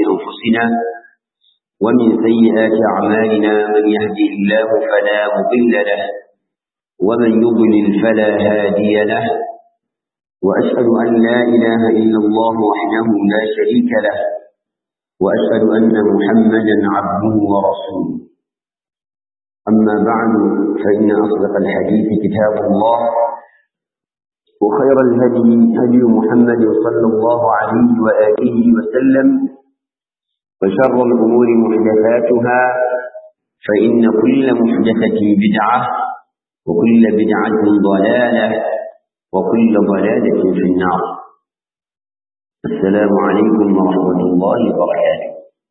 أنفسنا ومن سيئات أعمالنا من يهده الله فلا مضل له ومن يضلل فلا هادي له وأشهد أن لا إله إلا الله وحده لا شريك له وأشهد أن محمدا عبده ورسوله أما بعد فإن أصدق الحديث كتاب الله وخير الهدي هدي محمد صلى الله عليه وآله وسلم وشر الأمور محدثاتها فإن كل محدثة بدعة وكل بدعة ضلالة وكل ضلالة في النار السلام عليكم ورحمة الله وبركاته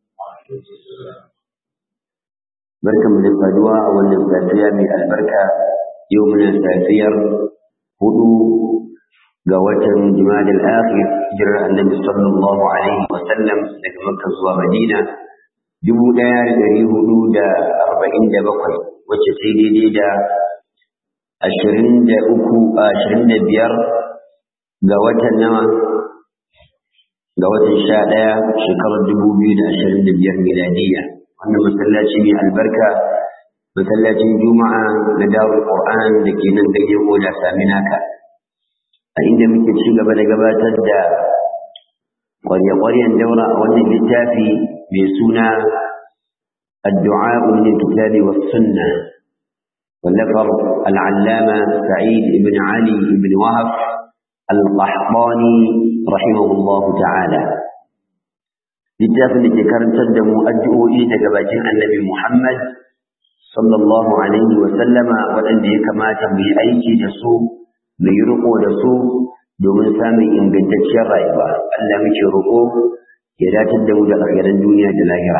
بركة من الفدوى والنسبة من البركة يومنا سافير هدو قوة جمال الآخر جرى النبي صلى الله عليه وسلم لك مكة زوى مدينة جبو دار دري هدو دا أربعين دا بقي وتسيدي دي دا ashirin da uku ashirin da biyar ga watan nawa ga watan sha ɗaya shekarar dubu biyu da ashirin da biyar miladiyya wannan masallaci mai albarka masallacin juma'a na dawul qur'an da ke nan ganyen oda saminaka a inda muke ci gaba da gabatar da ƙwarya-ƙwaryen daura a wannan littafi mai suna addu'a min kitabi was sunna والنفر العلامة سعيد بن علي بن وهب القحطاني رحمه الله تعالى littafin da ke karantar da mu addu'o'i daga bakin annabi Muhammad sallallahu alaihi wa sallama waɗanda ya kamata mu yi aiki da su mu yi riƙo da su domin samun ingantacciyar rayuwa Allah muke roƙo ya datar da mu da alheran duniya da lahira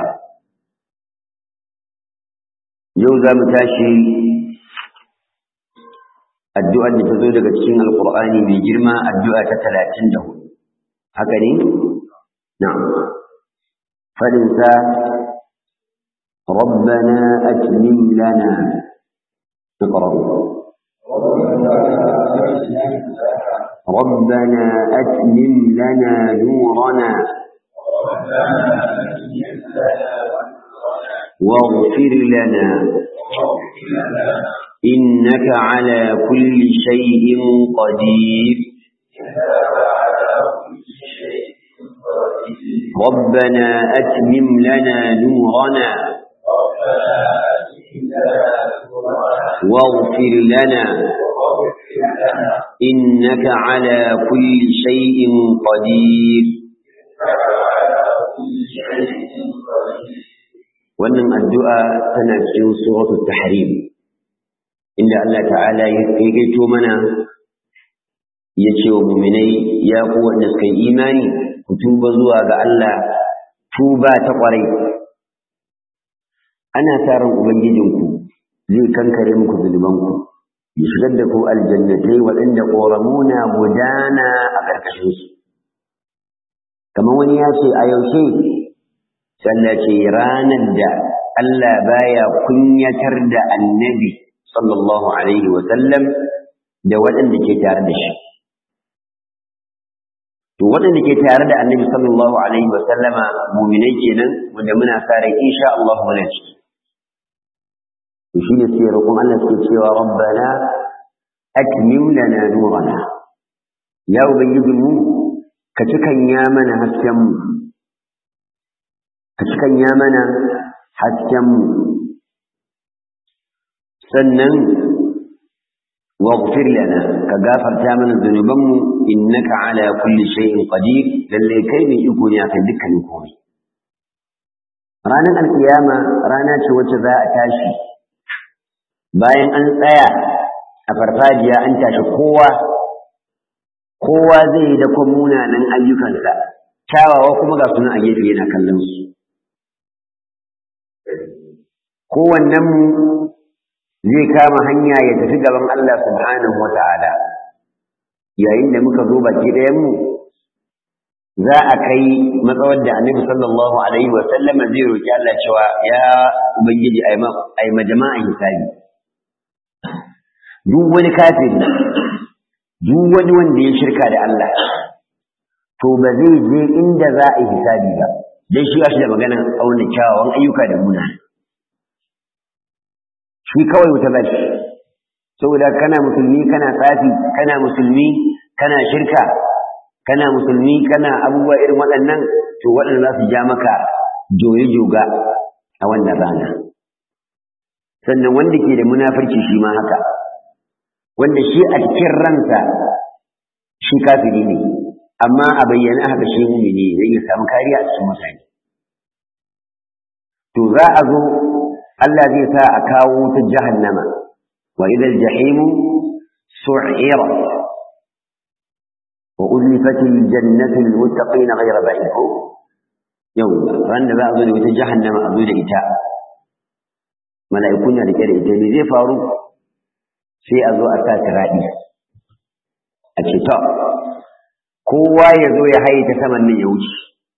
yau za mu tashi addu'ar da ta zo daga cikin alƙur'ani mai girma addu'a ta talatin da hudu haka ne? na'am faɗinsa ربنا أتمم لنا اقرأوا ربنا أتمم لنا نورنا واغفر لنا إنك على كل شيء قدير ربنا أتمم لنا نورنا واغفر لنا إنك على كل شيء قدير wannan addu'a tana cikin suratul tahrim inda Allah ta'ala ya gaito mana ya ce wa muminai ya ku wanda suka yi imani ku tuba zuwa ga Allah tuba ta ƙwarai ana sa ran ubangijinku zai kankare muku zunubanku ya shigar da ku aljannatai waɗanda ƙoramuna gudana a ƙarƙashinsu kamar wani ya ce a yaushe sallah ce ranar da Allah baya kunyatar da annabi sallallahu alaihi wa sallam da waɗanda ke tare da shi to waɗanda ke tare da annabi sallallahu alaihi wa sallama mu'minai kenan wanda muna sa rai insha Allah muna ciki to shi ne sai roƙon Allah suke cewa rabbana akmim lana nurana ya ubangiji mu ka cikan ya mana hasken mu ka cikan ya mana hasken mu sannan واغفر لنا كغافر تامنا ذنوبنا إنك على كل شيء قدير للي كيف يكون يأكل دكا نكون رانا القيامة رانا شوة ذا أتاشي bayan an tsaya a farfajiya an tashi kowa kowa zai yi da munanan ayyukansa kyawawa kuma ga suna a gefe yana kallon su kowannen mu zai kama hanya ya tafi gaban Allah subhanahu wa ta'ala yayin da muka zo baki ɗayanmu za a kai matsawar da annabi sallallahu alaihi wa sallam zai roki Allah cewa ya ubangiji ai ma jama'a hisabi duk wani kafiri duk wani wanda ya shirka da Allah to ba zai je inda za a yi hisabi ba dan shi shi da maganan auna kyawawan ayyuka da muna shi kawai wuta ba shi saboda kana musulmi kana tsafi kana musulmi kana shirka kana musulmi kana abubuwa irin waɗannan to waɗanda za su ja maka joye joga a wannan rana sannan wanda ke da munafurci shi ma haka wanda shi a cikin ransa shi kafiri ne amma a bayyana haka shi mumini zai iya samu kariya a cikin mutane to za a zo Allah zai sa a kawo ta jahannama wa idal jahimu su'irat wa uzlifatil jannatu lil muttaqin ghayra ba'id yau ran da za a zo da wata jahannama a zo da ita mala'iku na rike da ita ne zai faru sai a zo a sa tiradi a ce to kowa ya zo ya haye ta saman nan ya wuce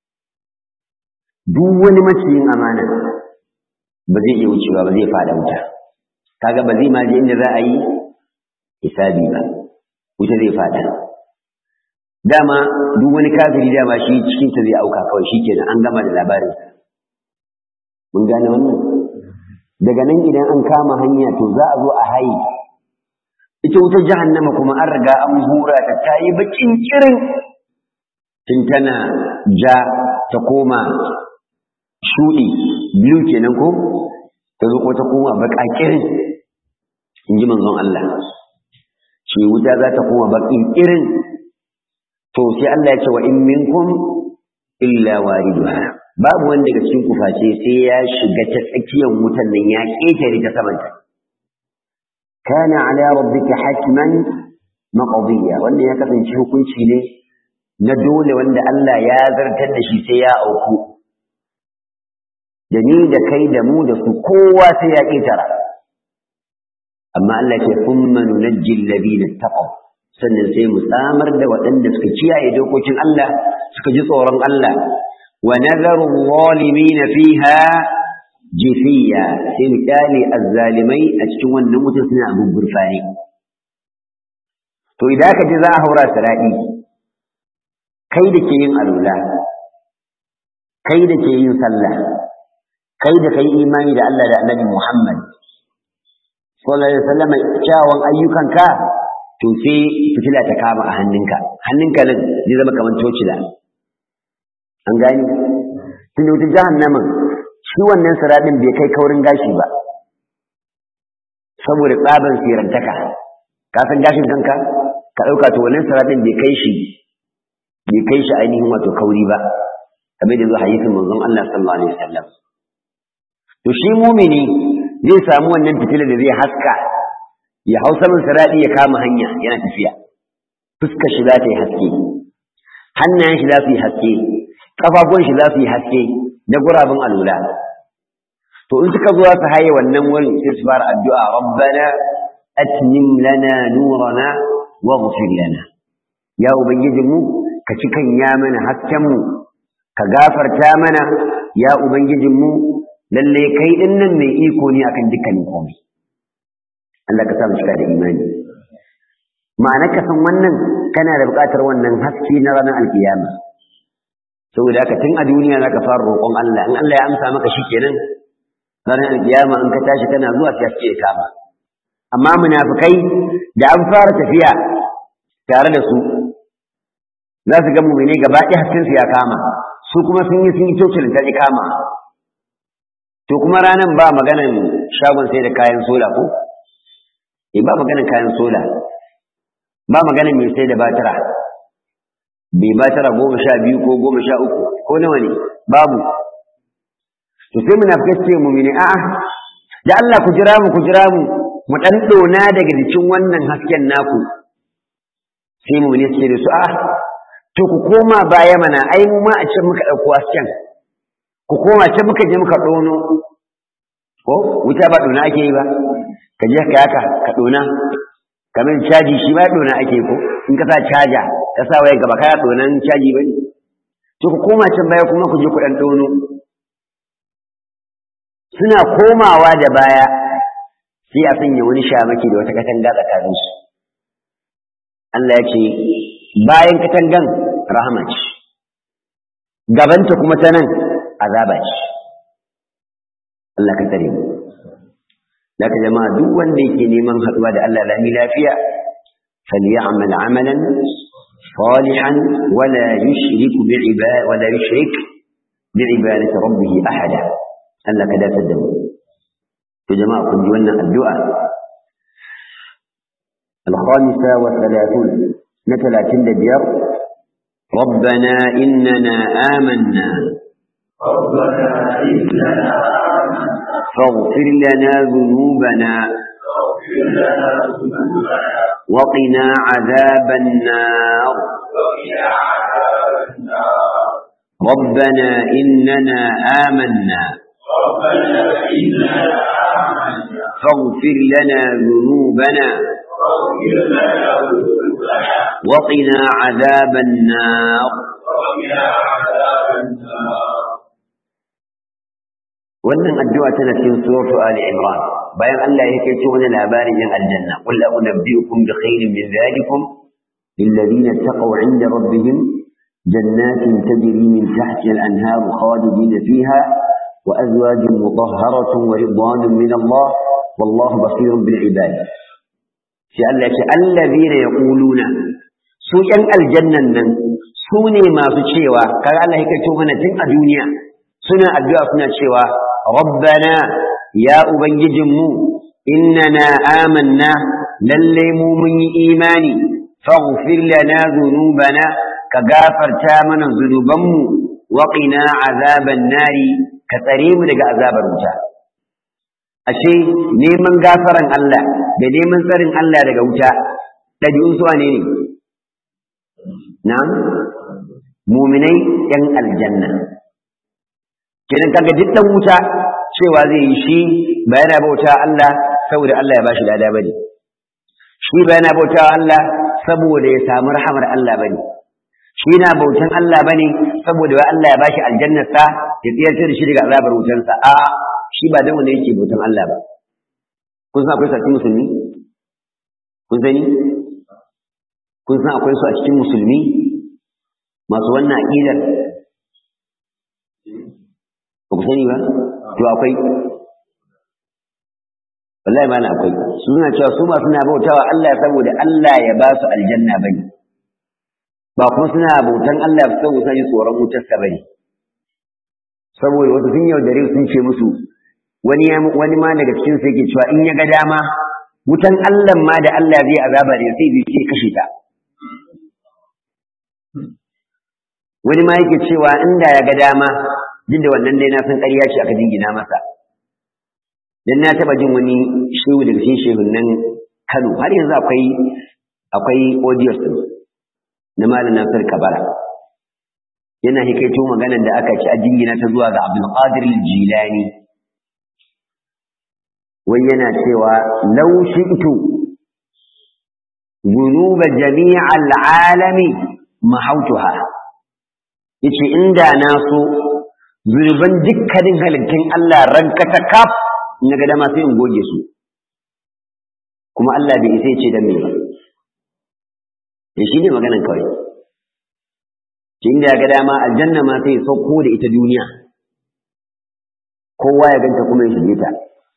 duk wani maciyin amana ba zai iya wucewa ba zai fada wuta kaga ba zai ma je inda za a yi hisabi ba wuta zai fada dama duk wani kafiri dama shi cikin ta zai auka kawai shikenan an gama da labarin mun gane wannan daga nan idan an kama hanya to za a zo a haye ita wutar jahannama kuma an riga an hura ta ta yi bakin kirin tun tana ja ta koma shuɗi biyu kenan ko ta zo ko ta koma baka kirin in ji manzon Allah ce wuta za ta koma bakin kirin to sai Allah ya ce wa in minkum illa wariduha babu wanda daga cikin kuface sai ya shiga ta tsakiyar wutan nan ya ƙetare ta samanta kana ala rabbika hatman maqdiya wanda ya kasance hukunci ne na dole wanda Allah ya zartar da shi sai ya auku da ni da kai da mu da su kowa sai ya ƙetara amma Allah ce thumma nunajji alladhina taqaw sannan sai mu samar da waɗanda suka kiyaye dokokin Allah suka ji tsoron Allah wa nadharu adh-dhalimin fiha jifiya sai mu kyale azzalimai a cikin wannan mutum suna abin gurfani to idan ka ji za a haura siradi kai da ke yin alula kai da ke yin sallah kai da kai imani da Allah da Annabi Muhammad sallallahu alaihi wasallam kyawun ayyukanka to sai fitila ta kama a hannunka hannunka nan zai zama kamar tocila an gani tun wuta jahannamin shi wannan siradin bai kai kaurin gashi ba saboda tsaban sirantaka ka san gashin kanka ka ɗauka to wannan siradin bai kai shi bai kai shi ainihin wato kauri ba kamar da zuwa hadisin manzon Allah sallallahu alaihi wasallam to shi mumini zai samu wannan fitilar da zai haska ya hau saman siradi ya kama hanya yana tafiya fuskar shi za ta yi haske hannayen shi za su yi haske kafafuwan shi za su yi haske da gurabin alula to in suka zuwa su haye wannan wurin sai su fara addu'a rabbana atmim lana nurana waghfir lana ya ubangijinmu ka cikan ya mana hasken mu ka gafarta mana ya ubangijinmu lalle kai din nan mai iko ne akan dukkanin komai Allah ka sa mu cika da imani ma'ana ka san wannan kana da buƙatar wannan haske na ranar alkiyama saboda haka tun a duniya zaka fara roƙon Allah in Allah ya amsa maka shikenan ranar alkiyama in ka tashi kana zuwa sai haske ya kama amma munafikai da an fara tafiya tare da su za su ga mu'mine gaba ɗaya hasken su ya kama su kuma sun yi sun yi cocin ta kama to kuma ranan ba maganan shagon sai da kayan sola ko eh ba maganan kayan sola ba maganan mai sai da batira bai batira goma sha biyu ko goma sha uku ko nawa ne babu to sai munafikai ce mu mene a'a da Allah ku jira mu ku jira mu mu dan dona daga jikin wannan hasken naku sai mu ne ce da su a'a to ku koma baya mana ai mu ma a can muka dauko hasken ku koma can muka je muka dono ko wuta ba dona ake yi ba ka je ka yaka ka dona kamar caji shi ba dona ake ko in ka sa caja ka sa waya gaba kaya donan caji bane to ku koma can baya kuma ku je ku dan dono suna komawa da baya sai a sanya wani shamaki da wata katanga tsakanin su Allah ya ce bayan katangan rahama ce gabanta kuma ta nan azaba ce Allah ka tsare mu Laka jama'a duk wanda yake neman haɗuwa da Allah lami lafiya falyamal amalan salihan wala yushrik bi'ibad wala yushrik bi'ibadati rabbih ahada Allah ka dace da mu to jama'a kun ji wannan addu'a الخامسة والثلاثون نتلاتين دبير ربنا إننا آمنا ربنا إننا فاغفر لنا ذنوبنا اغفر لنا ذنوبنا وقنا عذاب النار وقنا عذاب النار ربنا إننا آمنا ربنا إننا آمنا فاغفر لنا ذنوبنا واغفر لنا ذنوبنا وقنا عذاب النار وقنا عذاب النار wannan addu'a tana cikin suratu Ali Imran bayan Allah ya kai wani labarin yin aljanna qul la unabbiukum bi khairin min dhalikum lil ladina taqaw 'inda rabbihim jannatin tajri min tahtiha al-anhar khalidin fiha wa azwajun mutahharatun wa ridwanun min Allah wallahu basirun bil ibad sai Allah ya ce alladhina yaquluna su yan aljannan nan su ne masu cewa kaga Allah ya kai mana tun a duniya suna addu'a suna cewa rabbana ya ubangijinmu innana amanna lalle mu mun yi imani faghfir lana dhunubana ka gafarta mana zunubanmu wa qina azaban nari ka tsare mu daga azabar wuta ashe neman gafaran Allah da neman tsarin Allah daga wuta ɗabi'un su ne ne na'am muminai yan aljanna kenan kaga duk dan wuta cewa zai yi shi ba yana bauta Allah saboda Allah ya bashi lada bane shi ba yana bauta Allah saboda ya samu rahamar Allah bane shi na bautan Allah bane saboda wai Allah ya bashi aljannar sa ya tsiyarce da shi daga azabar wutar sa a shi ba dan wanda yake bautan Allah ba kun san akwai sarki musulmi kun sani kun san akwai su a cikin musulmi masu wannan aqidar ba ku sani ba to akwai wallahi ba na akwai suna cewa su ba suna bautawa Allah saboda Allah ya ba su aljanna bane ba kuma suna bautan Allah saboda suna tsoron wutar sa bane saboda wasu sun yaudare sun ce musu wani wani ma daga cikin su yake cewa in ya ga dama wutan Allah ma da Allah zai azaba ne sai bai ce kashe ta wani ma yake cewa inda ya ga dama duk da wannan dai na san ƙarya ce aka jingina masa dan na taba jin wani shehu daga cikin shehun nan Kano har yanzu akwai akwai audios din na Malam Nasir Kabara yana hikaito maganar da aka ci a jingina ta zuwa ga Abdul Qadir Jilani wai yana cewa law shi'tu ذنوب جميع العالم محوتها yace inda na so zunuban dukkanin halittun Allah ranka ta kaf na ga dama sai in goge su kuma Allah bai isa ce dan me ba ya shi ne maganan kawai shi inda ya ga dama aljanna ma sai ya sauko da ita duniya kowa ya ganta kuma ya shige ta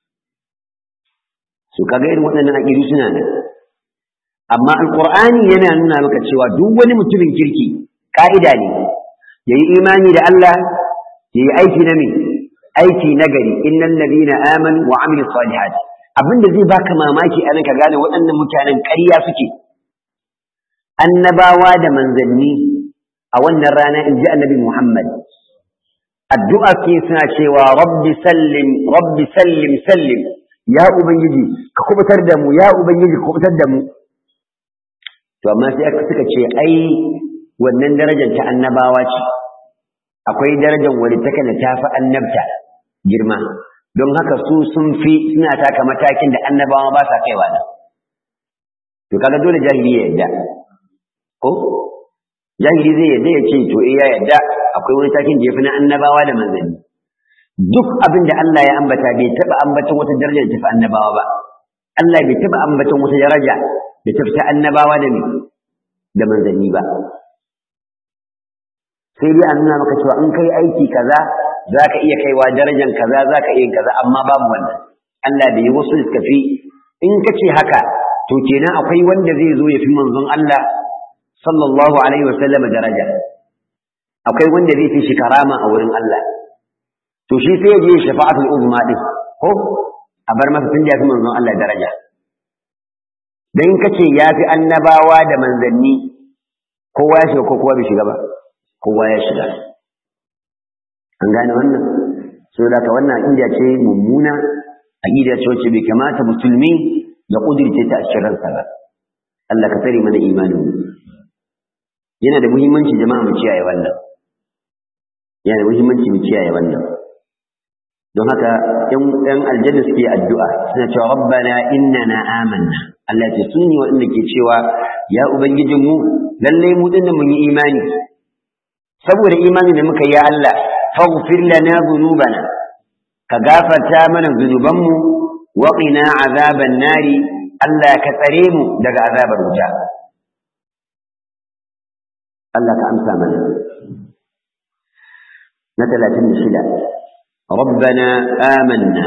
su kaga irin waɗannan aƙidu suna nan amma alƙur'ani yana nuna maka cewa duk wani mutumin kirki ƙa'ida ne ya yi imani da Allah ya yi aiki na me aiki na gari innal ladina amanu wa amilu salihat abinda zai baka mamaki a ka gane waɗannan mutanen ƙarya suke annabawa da manzanni a wannan rana in ji annabi Muhammad addu'a ke suna cewa rabbi sallim rabbi sallim sallim ya ubangiji ka kubutar da mu ya ubangiji ka kubutar da mu to amma sai aka suka ce ai wannan darajar ta annabawa ce akwai darajar wani take da tafi annabta girma don haka su sun fi suna taka matakin da annabawa ba sa kaiwa nan to kaga dole jahili ya yadda ko jahili zai yadda ya ce to eh ya yadda akwai wani takin da yafi na annabawa da manzanni duk abin da Allah ya ambata bai taba ambaton wata daraja da tafi annabawa ba Allah bai taba ambaton wata daraja da tafi ta annabawa da me da manzanni ba sai dai a nuna maka cewa in kai aiki kaza zaka iya kaiwa darajar kaza zaka iya kaza amma babu wannan Allah bai yi wasu suka fi in kace haka to kenan akwai wanda zai zo ya fi manzon Allah sallallahu alaihi wa sallam daraja akwai wanda zai fi shi karama a wurin Allah to shi sai ya je shafa'atul uzma din ko a bar masa tun da ya fi manzon Allah daraja dan kace ya fi annabawa da manzanni kowa ya shiga ko kowa bai shiga ba kowa ya shiga an gane wannan so da ka wannan aqida ce mummuna aqida ce wacce bai kamata musulmi ya kudirce ta a cikin ransa ba Allah ka tsare mana imanin yana da muhimmanci jama'a mu kiyaye wannan yana da muhimmanci mu kiyaye wannan don haka ‘yan aljanna suke addu'a suna cewa rabbana innana amanna Allah ce sun yi waɗanda ke cewa ya Ubangijinmu lallai mu dinnan mun yi imani saboda imani da muka yi ya Allah faghfir lana dhunubana ka gafarta mana zunubanmu wa qina azaban nari Allah ka tsare mu daga azabar wuta Allah ka amsa mana na 36 ربنا آمنا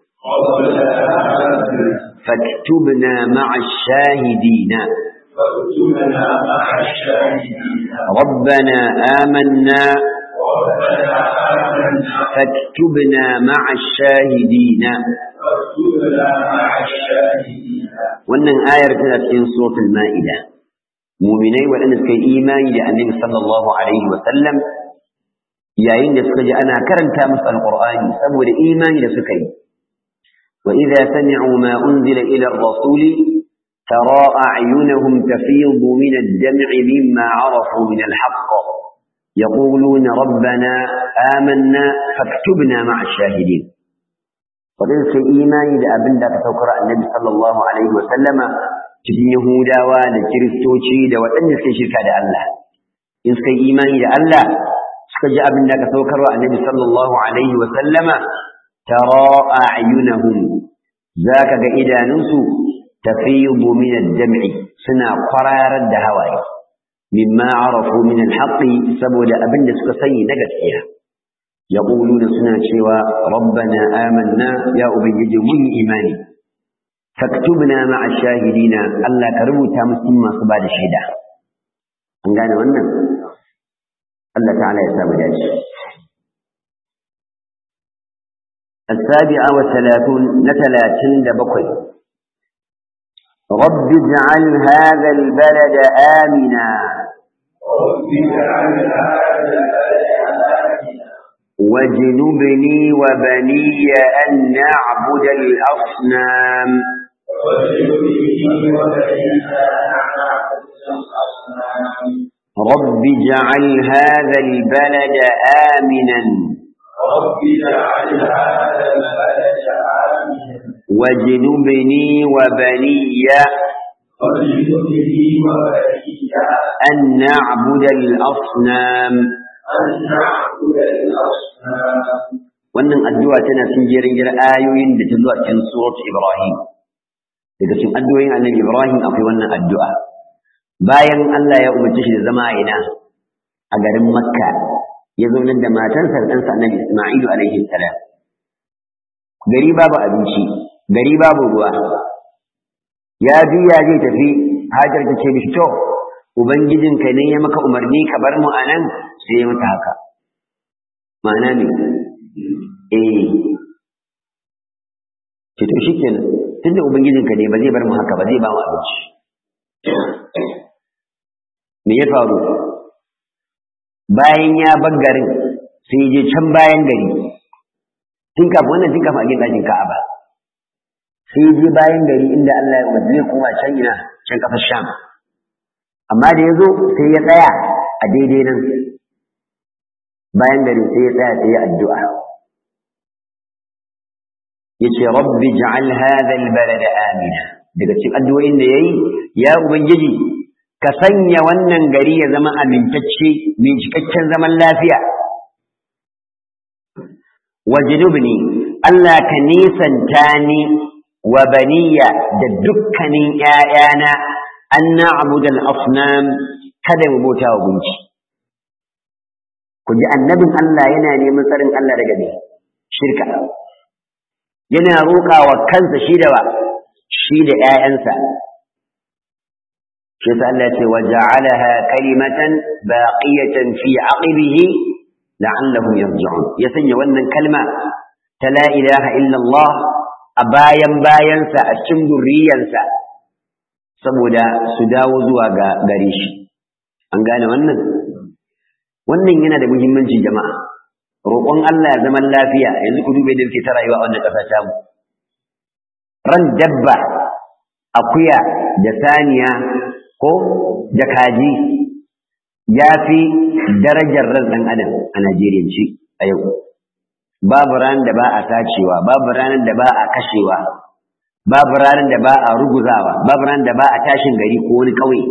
فاكتبنا مع الشاهدين فاكتبنا مع الشاهدين ربنا آمنا ربنا آمنا فاكتبنا مع الشاهدين فاكتبنا مع الشاهدين wannan ayar tana cikin suratul ma'ida muminai waɗanda suka yi imani da annabi sallallahu alaihi wa sallam yayin da suka ji ana karanta musu alqur'ani saboda imani da suka yi wa idza sami'u ma unzila ila ar-rasuli tara a'yunahum tafidu min ad-dam'i mimma 'arafu min al-haqq يقولون ربنا آمنا فاكتبنا مع الشاهدين waɗanda suka yi imani da abin da aka saukar annabi sallallahu alaihi wa sallama cikin yahudawa da kiristoci da waɗanda suka shirka da Allah in suka yi imani da Allah suka ji abin da aka saukar wa annabi sallallahu alaihi wa sallama tara a'yunahum zaka ga idanunsu tafiyu min ad-dam'i suna kwararar da hawaye mimma arafu min al-haqqi saboda abin da suka sani na gaskiya يقولون سنة شوى ربنا آمنا يا أبيج من إيماني فاكتبنا مع الشاهدين ألا كربو تامسين ما صباد الشهداء أنقانا وانا الله تعالى يسام داش السابعة والثلاثون نتلاتين دبقي رب اجعل هذا البلد آمنا رب اجعل هذا البلد آمنا واجنبني وبني أن نعبد الأصنام واجنبني وبنينا نعبد الأصنام رب اجعل هذا البلد آمنا رب اجعل هذا البلد آمنا واجنبني وبني واجنبني وبني أن نعبد الأصنام أن نعبد الأصنام wannan addu'a tana cikin jerin jerin ayoyin da ta zuwa cikin surat Ibrahim daga cikin addu'o'in annabi Ibrahim akwai wannan addu'a bayan Allah ya umarci shi da zama a ina a garin Makka ya zaunar da matarsa da ɗansa annabi Isma'ilu alaihi salam gari babu abinci gari babu ruwa ya juya zai tafi hajar ta ce mishi to ubangijinka ne ya maka umarni ka bar mu a nan sai ya mata haka ma'ana ne eh ce to shikenan tunda ubangijinka ne ba zai bar mu haka ba zai ba mu abinci me ya faru bayan ya bar garin sai je can bayan gari tun kafin wannan tun kafin a gina ɗakin Ka'aba sai je bayan gari inda Allah ya umarci zai koma can ina can ƙasar Sham amma da ya zo sai ya tsaya a daidai nan bayan gari sai ya tsaya sai ya addu'a yace rabbi ja'al hadha albalada amina daga cikin addu'o'in da yayi ya ubangiji ka sanya wannan gari ya zama amintacce mai cikakken zaman lafiya wajnubni Allah ka nisanta ni wa baniya da dukkanin ƴaƴana an na'budu al-asnam kada mu bauta wa gunki ku ku ji annabin Allah yana neman tsarin Allah daga me shirka yana roƙa wa kansa shi da ba shi da ƴaƴansa shi sa Allah ce waja'alaha kalimatan baqiyatan fi aqibihi la'allahum yarji'un ya sanya wannan kalma ta la ilaha illa Allah a bayan bayansa a cikin zurriyansa saboda su dawo zuwa ga gare shi an gane wannan wannan yana da muhimmanci jama'a roƙon Allah zaman lafiya yanzu ku dube da muke ta rayuwa a wannan ƙasa ta mu ran dabba akuya da saniya ko da kaji ya fi darajar ran ɗan adam a Najeriyanci a yau babu ranar da ba a sacewa babu ranar da ba a kashewa babu ranar da ba a ruguzawa babu ranar da ba a tashin gari ko wani ƙauye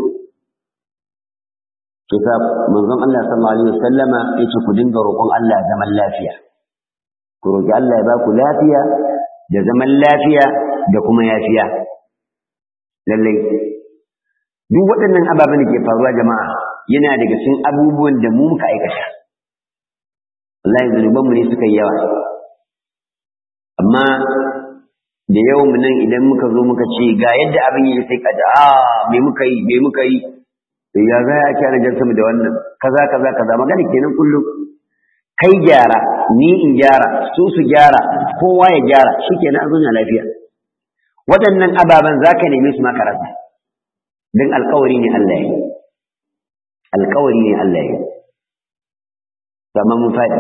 kisa manzon Allah sallallahu alaihi wasallama yace ku dinga roƙon Allah zaman lafiya ku roƙi Allah ya ba ku lafiya da zaman lafiya da kuma yafiya lallai duk waɗannan ababen da ke faruwa jama'a yana daga cikin abubuwan da mu muka aikata wallahi zunuban mu ne suka yi yawa amma da yawan mu nan idan muka zo muka ce ga yadda abin yi sai ka a me muka yi me muka yi ya za a ce ana jan sama da wannan kaza kaza kaza magana kenan kullum kai gyara ni in gyara su su gyara kowa ya gyara shikenan an zauna lafiya waɗannan ababen za ka neme su maka rasa don alkawari ne Allah ya yi alkawari ne Allah ya yi sama mun faɗi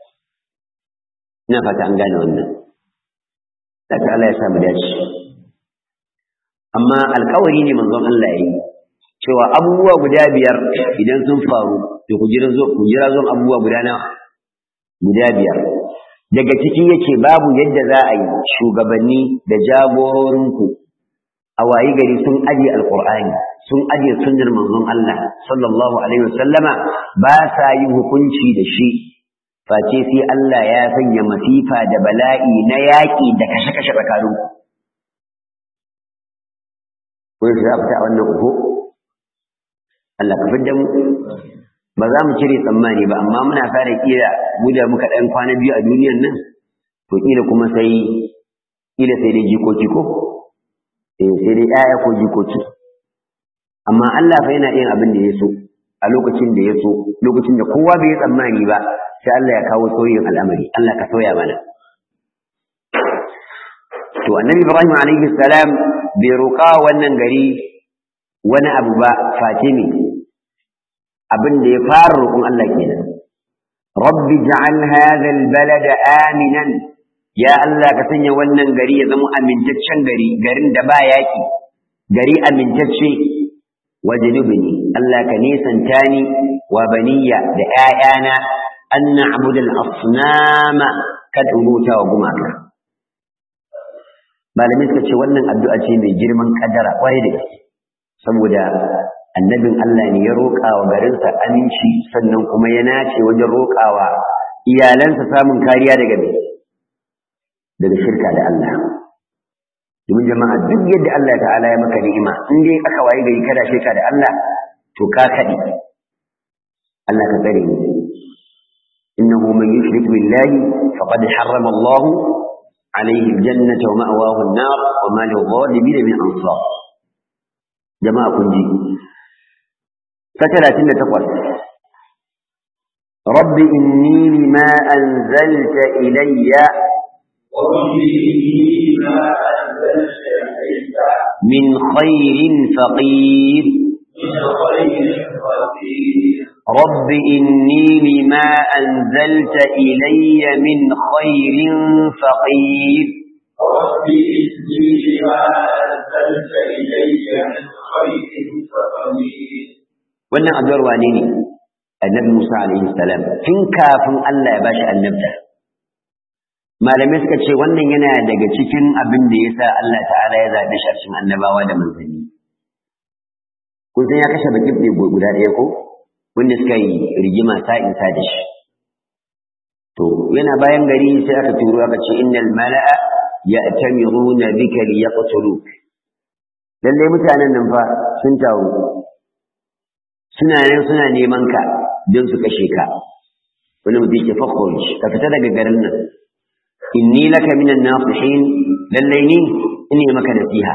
ina fata an gane wannan daga Allah ya sa mu dace amma alkawari ne manzon Allah ya yi cewa abubuwa guda biyar idan sun faru to ku jira zo ku jira zo abubuwa guda nawa guda biyar daga ciki yace babu yadda za a yi shugabanni da jagororinku a wayi gari sun aje alqur'ani sun aje sunnar manzon Allah sallallahu alaihi wasallama ba sa yin hukunci da shi face sai Allah ya sanya masifa da bala'i na yaƙi da kashe-kashe tsakaninku ko shi za fita a wannan uku Allah ka fidda mu ba za mu cire tsammani ba amma muna fara kira mu da muka ɗan kwana biyu a duniyan nan to kila kuma sai kila sai dai jikoki ko eh sai dai ƴaƴa ko jikoki amma Allah fa yana yin abin da ya so a lokacin da ya so lokacin da kowa bai yi tsammani ba sai Allah ya kawo sauyin al'amari Allah ka sauya mana to annabi Ibrahim alaihi salam bai roƙa wannan gari wani abu ba face ne abin da ya fara roƙon Allah kenan rabbi ja'al hadha albalada aminan ya Allah ka sanya wannan gari ya zama amintaccen gari garin da ba yaki gari amintacce wajnubni Allah ka nisanta ni wa baniya da ƴaƴana an na'budu al-asnama kad ubuta wa gumaka malamai suka ce wannan addu'a ce mai girman kadara kwarai da gaske saboda annabin Allah ne ya roƙa wa garinsa aminci sannan kuma ya nace wajen roƙawa iyalansa samun kariya daga me daga shirka da Allah domin jama'a duk yadda Allah ta'ala ya maka ni'ima in dai aka waye gari kada shirka da Allah to ka kaɗi Allah ka tsare ni innahu man yushrik billahi faqad harrama Allah alayhi aljannata wa ma'wahu an-nar wa ma lil-zalimin min ansar jama'a kun ji ta talatin da takwas rabbi inni lima anzalta ilayya min khairin faqir رب إني لما أنزلت إلي من خير فقير رب إني لما أنزلت إلي من خير فقير wannan addu'ar wane ne annabi Musa alaihi salam tun kafin Allah ya bashi annabta malamai suka ce wannan yana daga cikin abin da yasa Allah ta'ala ya zaɓe shi a cikin annabawa da manzanni kun san ya kashe bakin ɗaya guda ɗaya ko wanda suka yi rigima sa'in sa da shi to yana bayan gari sai aka turo aka ce innal mala'a ya'tamiruna bika liyaqtuluk lalle mutanen nan fa sun taru suna nan suna neman ka don su kashe ka wani mutum yake fakhruj ka fita daga garin nan inni laka minan nasihin lallai ni ine maka nasiha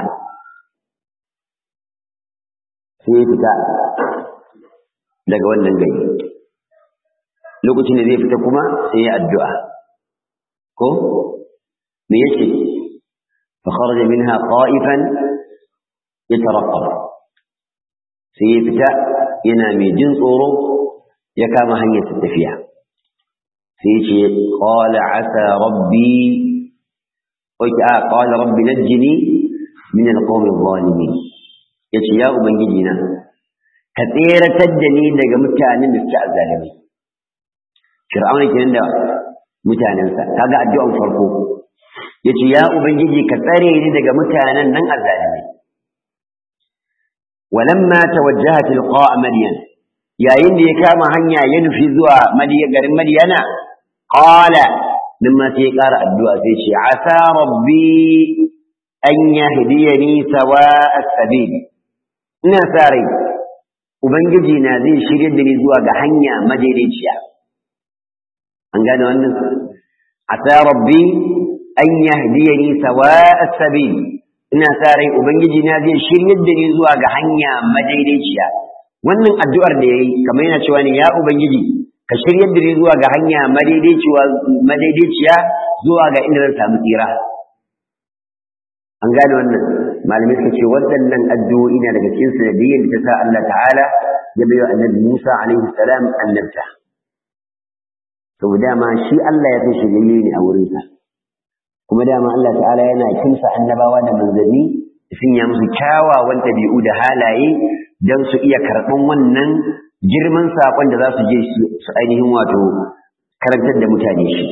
sai ya fita daga wannan gari lokacin da zai fita kuma sai ya addu'a ko me yake fa kharaja minha qa'ifan yatarqab sai ya fita yana mai jin tsoro ya kama hanyar tafiya sai ce qala asa rabbi oke a qala rabbi najjini min alqawmi adh-dhalimin yace ya ubangiji na ka tseratar da ni daga mutanen da suke azzalimai fir'auna kenan da mutanensa kaga addu'an farko yace ya ubangiji ka tsare ni daga mutanen nan azzalimai walamma tawajjaha tilqa'a madyan yayin da ya kama hanya ya nufi zuwa garin madiyana qala nan ma sai ya ƙara addu'a sai ce asa rabbi an yahdiyani sawa as-sabil ina sa rai ubangiji na zai shirye da ni zuwa ga hanya madaidaiciya an gane wannan asa rabbi an yahdiyani sawa as-sabil ina sa rai ubangiji na zai shirye da ni zuwa ga hanya madaidaiciya wannan addu'ar da yayi kamar yana cewa ne ya ubangiji ka shiryar da ni zuwa ga hanya madaidaiciya zuwa ga inda zan samu tsira an gane wannan malamai suka ce waɗannan addu'o'i na daga cikin sanadiyyar da ta sa Allah ta'ala ya bayo annabi Musa alaihi salam annabta saboda dama shi Allah ya fi shirye ne a wurinsa kuma dama Allah ta'ala yana kimsa annabawa da manzanni sun ya musu kyawawan ɗabi'u da halaye don su iya karɓan wannan girman saƙon da za su je su ainihin wato karantar da mutane shi.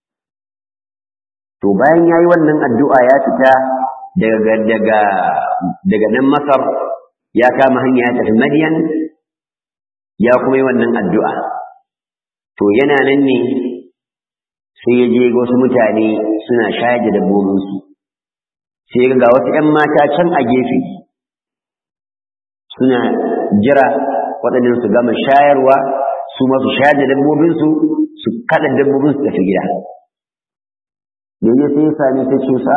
To bayan ya yi wannan addu'a ya fita daga, daga, daga nan Masar ya kama hanya ya tafi Madiyan ya kuma yi wannan addu'a. To yana nan ne sai ya je wasu mutane suna shayar da dabbobinsu. Sai ga wasu ‘yan mata can a gefe suna jira waɗannan su gama shayarwa su masu shayar da dabbobinsu su kaɗa dabbobinsu tafi gida yanzu sai ya sami ta cusa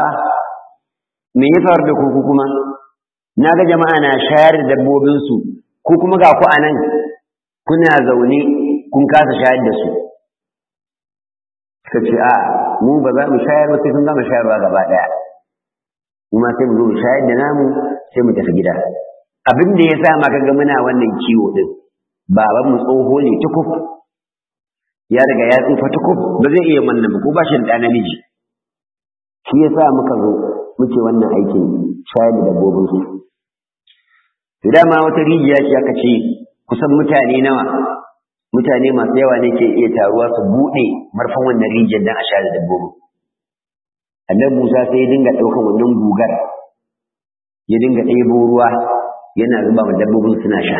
me ya faru da kuku kuma na ga jama'a na shayar da dabbobinsu ko kuma ga ku a nan kuna zaune kun kasa shayar da su suka ce a mu ba za mu shayar ba sai sun gama shayarwa gaba ɗaya kuma sai mu zo mu shayar da namu sai mu tafi gida abin da ya sa ma kaga muna wannan kiwo din baban mu tsoho ne tukuf ya riga ya tsufa tukuf ba zai iya wannan ba ko ba shi da namiji shi ya sa muka zo muke wannan aikin shayar da dabbobin su to dama wata rijiya ce aka ce kusan mutane nawa mutane masu yawa ne ke iya taruwa su buɗe marfan wannan rijiyar don a shayar da dabbobin annabi Musa sai ya dinga ɗaukan wannan gugar ya dinga ɗebo ruwa yana zuba ma dabbobin suna sha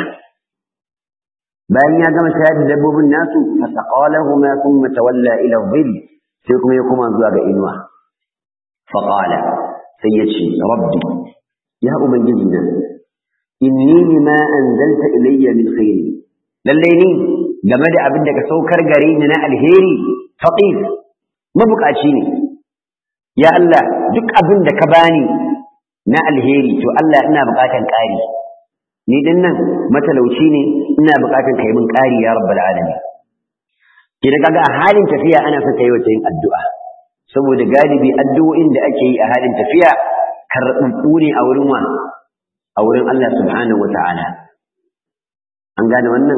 bayan ya gama shayar da dabbobin nasu fasaqalahu ma thumma tawalla ila dhill sai kuma ya koma zuwa ga inuwa faqala sai ya ce rabbi ya ubangiji na inni lima anzalta ilayya min khairi lalle ni game da abin da ka saukar gare ni na alheri faqir mabukaci ne ya Allah duk abin da ka bani na alheri to Allah ina bukatan ƙari ni din nan matalauci ne ina bukatan kai min ƙari ya rabbal alamin kina kaga a halin tafiya ana son kai wata yin addu'a saboda galibi addu'o'in da ake yi a halin tafiya karɓuɓɓu ne a wurin wa a wurin Allah subhanahu wata'ala an gane wannan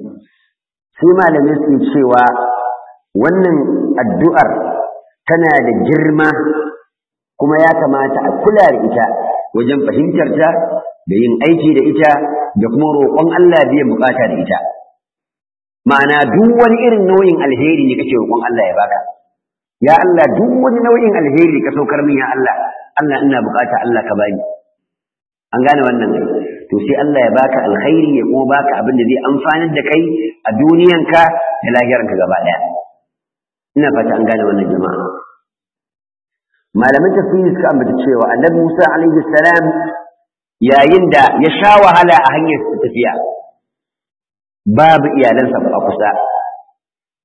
sai malamai su cewa wannan addu'ar tana da girma kuma ya kamata a kula da ita wajen fahimtar ta da yin aiki da ita da kuma roƙon Allah biyan bukata da ita ma'ana duk wani irin nau'in alheri ne kake roƙon Allah ya baka ya Allah duk wani nau'in alheri ka saukar min ya Allah Allah ina bukata Allah ka bani an gane wannan to sai Allah ya baka alkhairi ya kuma baka abin da zai amfanar da kai a duniyanka da lahiranka gaba daya ina fata an gane wannan jama'a malaman tafsiri suka ambata cewa annabi Musa alaihi salam yayin da ya sha wahala a hanyar tafiya babu iyalansa a kusa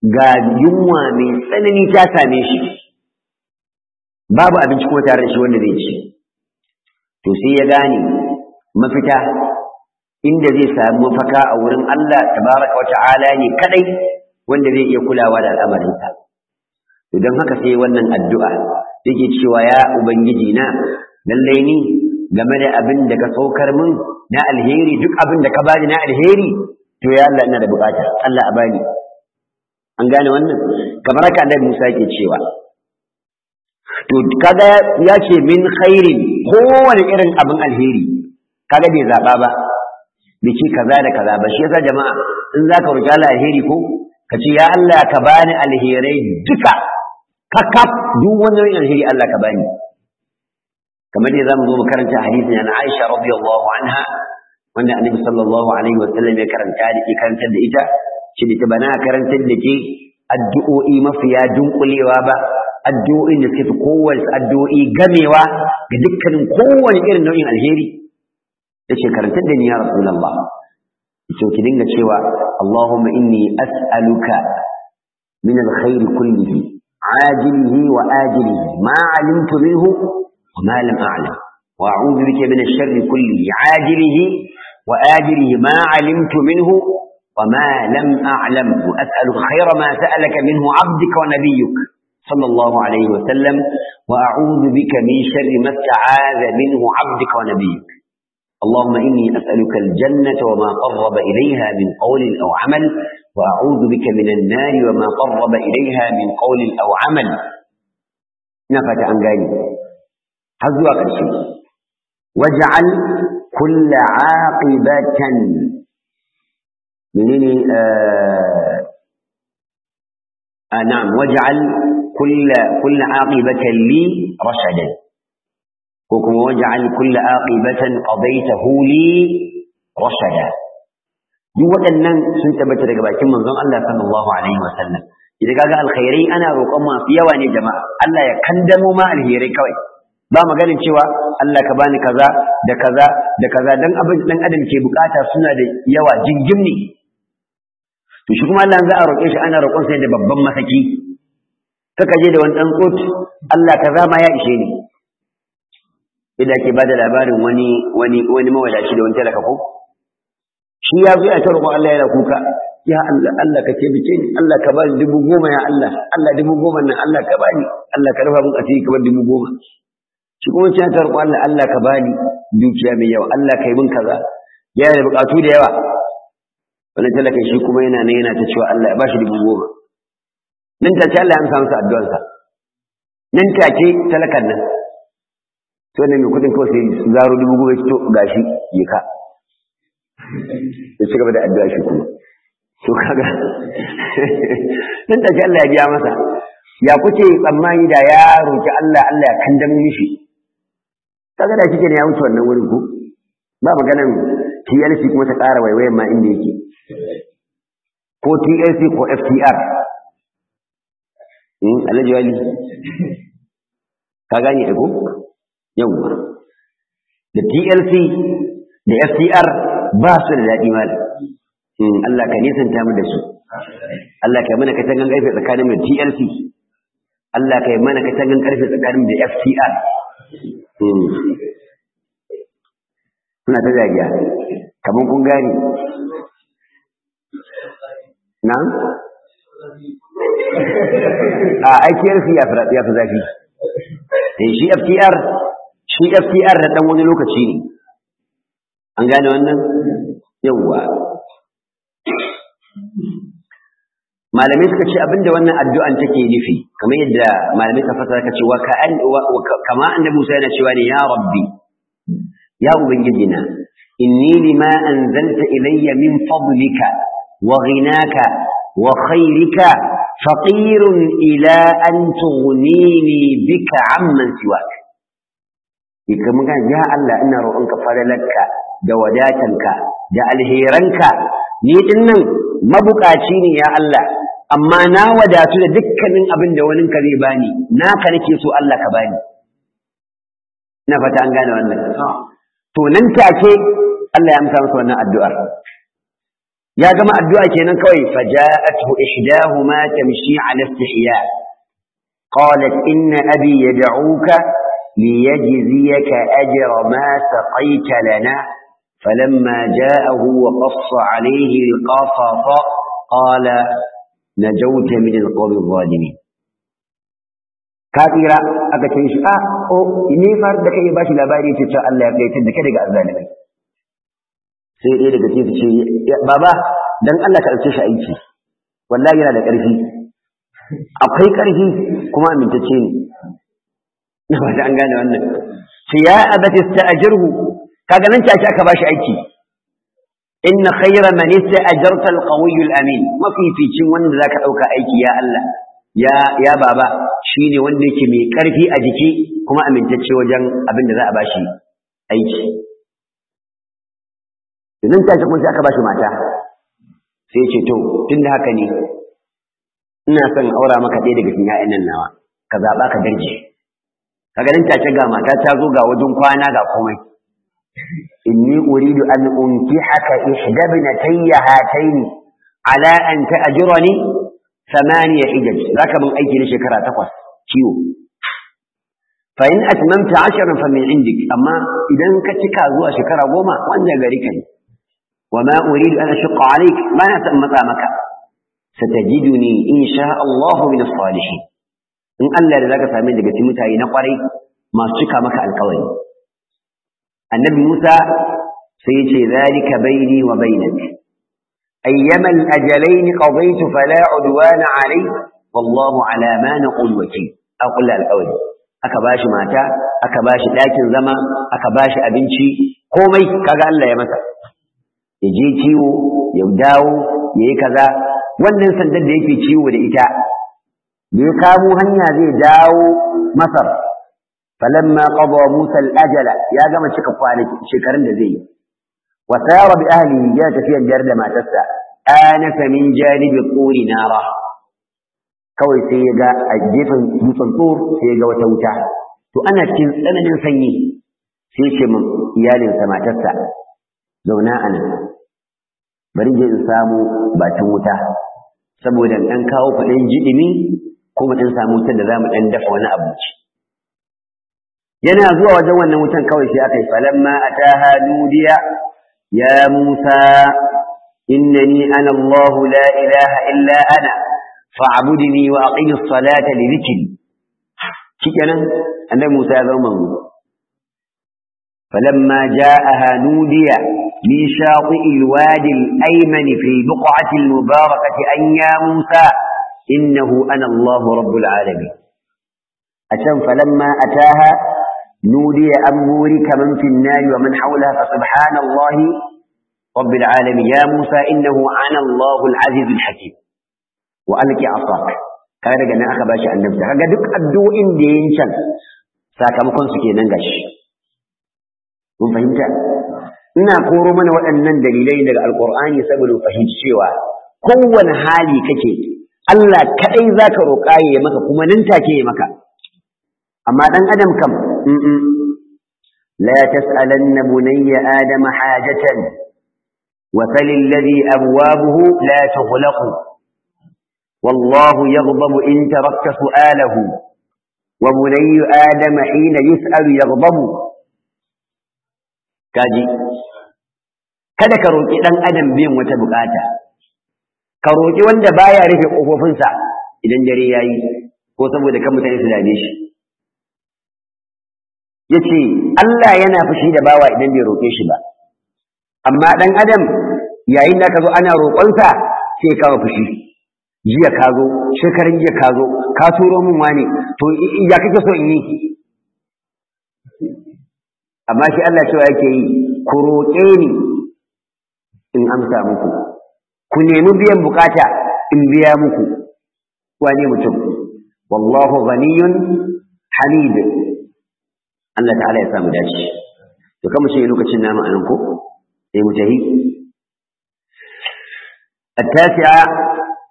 ga yunwa mai tsanani ta same shi babu abinci kuma tare da shi wanda zai ci to sai ya gane mafita inda zai samu mafaka a wurin Allah tabaraka wa ta'ala ne kadai wanda zai iya kulawa da al'amarinsa to don haka sai wannan addu'a yake cewa ya ubangiji na lallai ni game da abin da ka saukar min na alheri duk abin da ka bani na alheri to ya Allah ina da bukata Allah a bani an gane wannan kamar haka annabi Musa yake cewa to kaga ya ce min khairin kowane irin abin alheri kaga bai zaba ba bai ce kaza da kaza ba shi yasa jama'a in zaka roki Allah alheri ko ka ce ya Allah ka bani alherai duka kakaf duk wani alheri Allah ka bani kamar da zamu zo mu karanta hadisin na Aisha radiyallahu anha wanda Annabi sallallahu alaihi wa sallam ya karanta da karantar da ita shi da bana karantar da ke addu'o'i mafiya dunkulewa ba addu'o'in da suke kowace addu'o'i gamewa ga dukkanin kowane irin nau'in alheri yace karantar da ni ya Rasulullah yace ki dinga cewa Allahumma inni as'aluka min alkhair kullihi عاجله وآجله ما علمت منه وما لم أعلم وأعوذ بك من الشر كله عاجله وآجله ما علمت منه وما لم أعلم وأسألك خير ما سألك منه عبدك ونبيك صلى الله عليه وسلم وأعوذ بك من شر ما استعاذ منه عبدك ونبيك اللهم إني أسألك الجنة وما قرب إليها من قول أو عمل وأعوذ بك من النار وما قرب إليها من قول أو عمل نفت عن ذلك هذا قرشي واجعل كل عاقبة منني آه آه نعم واجعل كل كل عاقبة لي رشدا وكما واجعل كل عاقبة قضيته لي رشدا duk waɗannan sun tabbata daga bakin manzon Allah sallallahu alaihi wasallam idan kaga alkhairai ana roƙon masu yawa ne jama'a Allah ya kandamo ma alherai kawai ba maganin cewa Allah ka bani kaza da kaza da kaza dan abin dan adam ke bukata suna da yawa jingim ne to shi kuma Allah za a roƙe shi ana roƙon sai da babban masaki kaka je da wani dan tsot Allah kaza ma ya ishe ni idan ke bada labarin wani wani wani mawadaci da wani talaka ko shi ya zo ya ta roƙon Allah yana kuka ya Allah Allah ka taimake ni Allah ka bani dubu goma ya Allah Allah dubu goma nan Allah ka bani Allah ka rufa min asiri ka bar dubu goma shi kuma sai ta roƙon Allah Allah ka bani dukiya mai yawa Allah ka yi min kaza yana da buƙatu da yawa wani talaka shi kuma yana nan yana ta cewa Allah ya bashi dubu goma nan take Allah ya amsa masa addu'arsa nan take talakan nan to ne mai kudin kawai sai zaro dubu goma to gashi yi ka ya ci gaba da addu'a shi kuma to kaga nan take Allah ya biya masa ya kuke tsammani da ya roki Allah Allah ya kandamo mishi kaga da kike ne ya wuce wannan wurin ku ba maganan TLC kuma ta ƙara waiwayen ma inda yake ko TLC ko FTR in alhaji wali ka gane ko yawwa da TLC da FTR ba su da daɗi malam Allah ka nisanta mu da su Allah ka yi mana katangan ƙarfe tsakanin da TLC Allah ka yi mana katangan ƙarfe tsakanin da FTR suna ta zariya kamar kun gane na? a aikiyar ya fi zafi shi FTR shi FTR da ɗan wani lokaci ne an gane wannan yawwa malamai suka ce abinda wannan addu'an take nufi kamar yadda malamai ta fasara ka ce wa kama annabi Musa yana cewa ne ya rabbi ya ubangiji na inni lima anzalta ilayya min fadlika wa ghinaka wa khairika faqirun ila an tughnini bika amman siwak ika mun ga ya Allah ina roƙonka fadalarka da wadatanka da alheranka ni dinnan mabukaci ne ya Allah amma na wadatu da dukkanin abin da wani ka zai bani naka nake so Allah ka bani ina fata an gane wannan to nan take Allah ya amsa masa wannan addu'ar ya gama addu'a kenan kawai faja'atuhu ihdahuma tamshi 'ala istihya qalat inna abi yad'uka liyajziyaka ajra ma saqaita lana فلما جاءه وقص عليه القصص قال نجوت من القوم الظالمين kafira aka ce shi a o ne far da kai bashi labari ce cewa Allah ya kai da kai daga azzalimai sai dai daga cikin ce baba dan Allah ka dauke shi aiki wallahi yana da ƙarfi akwai ƙarfi kuma amintacce ne ba an gane wannan sai ya abati sta'jirhu kaga nan take aka bashi aiki inna khayra man ista'jarta al-qawiy al-amin mafificin wanda zaka dauka aiki ya Allah ya ya baba shine wanda yake mai karfi a jiki kuma amintacce wajen abin da za a bashi aiki idan take kuma sai aka bashi mata sai ya ce to tunda haka ne ina son aura maka ɗaya daga cikin ƴaƴan nan nawa ka zaba ka darje kaga nan take ga mata ta zo ga wajen kwana ga komai إني أريد أن أنكحك إحدى ابنتي هاتين على أن تأجرني ثمانية حجج ذاك من أيدي لشكرا تقص كيو فإن أتممت عشرا فمن عندك أما إذا كتك أزوى شكرا وما وأنا غريكني وما أريد أن أشق عليك ما نتم مقامك ستجدني إن شاء الله من الصالحين إن ألا لذلك فمن لك تمتعي نقري ما شكا مك القوي النبي موسى سيجي ذلك بيني وبينك أيما الأجلين قضيت فلا عدوان علي والله على ما نقول وكيل أقول الأول أكباش ماتا أكباش لكن زما أكباش أبنشي komai kaga Allah ya masa ya je ciwo ya dawo ya yi kaza wannan sandar da yake ciwo da ita da ya kamo hanya zai dawo masar فلما قضى موسى الأجل يا جماعة شك قوانك شكرا لذي وسار بأهله جاءت فيها الجرد ما تسع آنف من جانب الطور نارا كوي سيجا الجيفن مصنطور سيجا وتوتا تو أنا كن أنا من سني سيشم إيال سما تسع زونا أنا بريج إنسام باتموتا saboda ɗan kawo faɗin jiɗimi kuma ɗan samu ta da za mu ɗan dafa wani abinci yana zuwa wajen wannan wutan kawai sai aka yi falamma ataha nudiya ya Musa innani ana Allah la ilaha illa ana fa'budni wa aqimis salata li dhikri shikenan annabi Musa ya zama manzo falamma ja'aha nudiya min shati'i alwadi alayman fi buq'ati almubarakati an ya Musa innahu ana Allah rabbul alamin أتم فلما أتاها نودي أن بورك من في النار ومن حولها فسبحان الله رب العالمين يا موسى إنه أنا الله العزيز الحكيم وألك عصاك كان رجعنا أخا باشا أن نبتع رجع دك أبدو إن دين شن sakamakon su kenan gashi mun fahimta ina koro mana waɗannan dalilai daga alkur'ani saboda fahimci cewa kowane hali kake Allah kadai zaka roƙa ya maka kuma nan take ya maka amma dan adam kam لا تسألن بني آدم حاجة وفل الذي أبوابه لا تغلق والله يغضب إن تركت سؤاله وبني آدم حين يسأل يغضب كاجي kada ka roƙi ɗan adam biyan wata bukata ka roƙi wanda baya rufe ƙofofinsa idan dare yayi ko saboda kan mutane su dame shi ya ce Allah yana fushi da bawa idan bai roƙe shi ba amma ɗan adam yayin da ka zo ana roƙonsa sai ya kawo fushi jiya ka zo shekarun jiya ka zo ka turo min wani to ya kake so in yi amma shi Allah cewa yake yi ku roƙe ni in amsa muku ku nemi biyan bukata in biya muku wane mutum wallahu ghaniyun hamid Allah ta'ala ya samu dace to kamar shi lokacin namu anan ko sai mu tahi التاسعة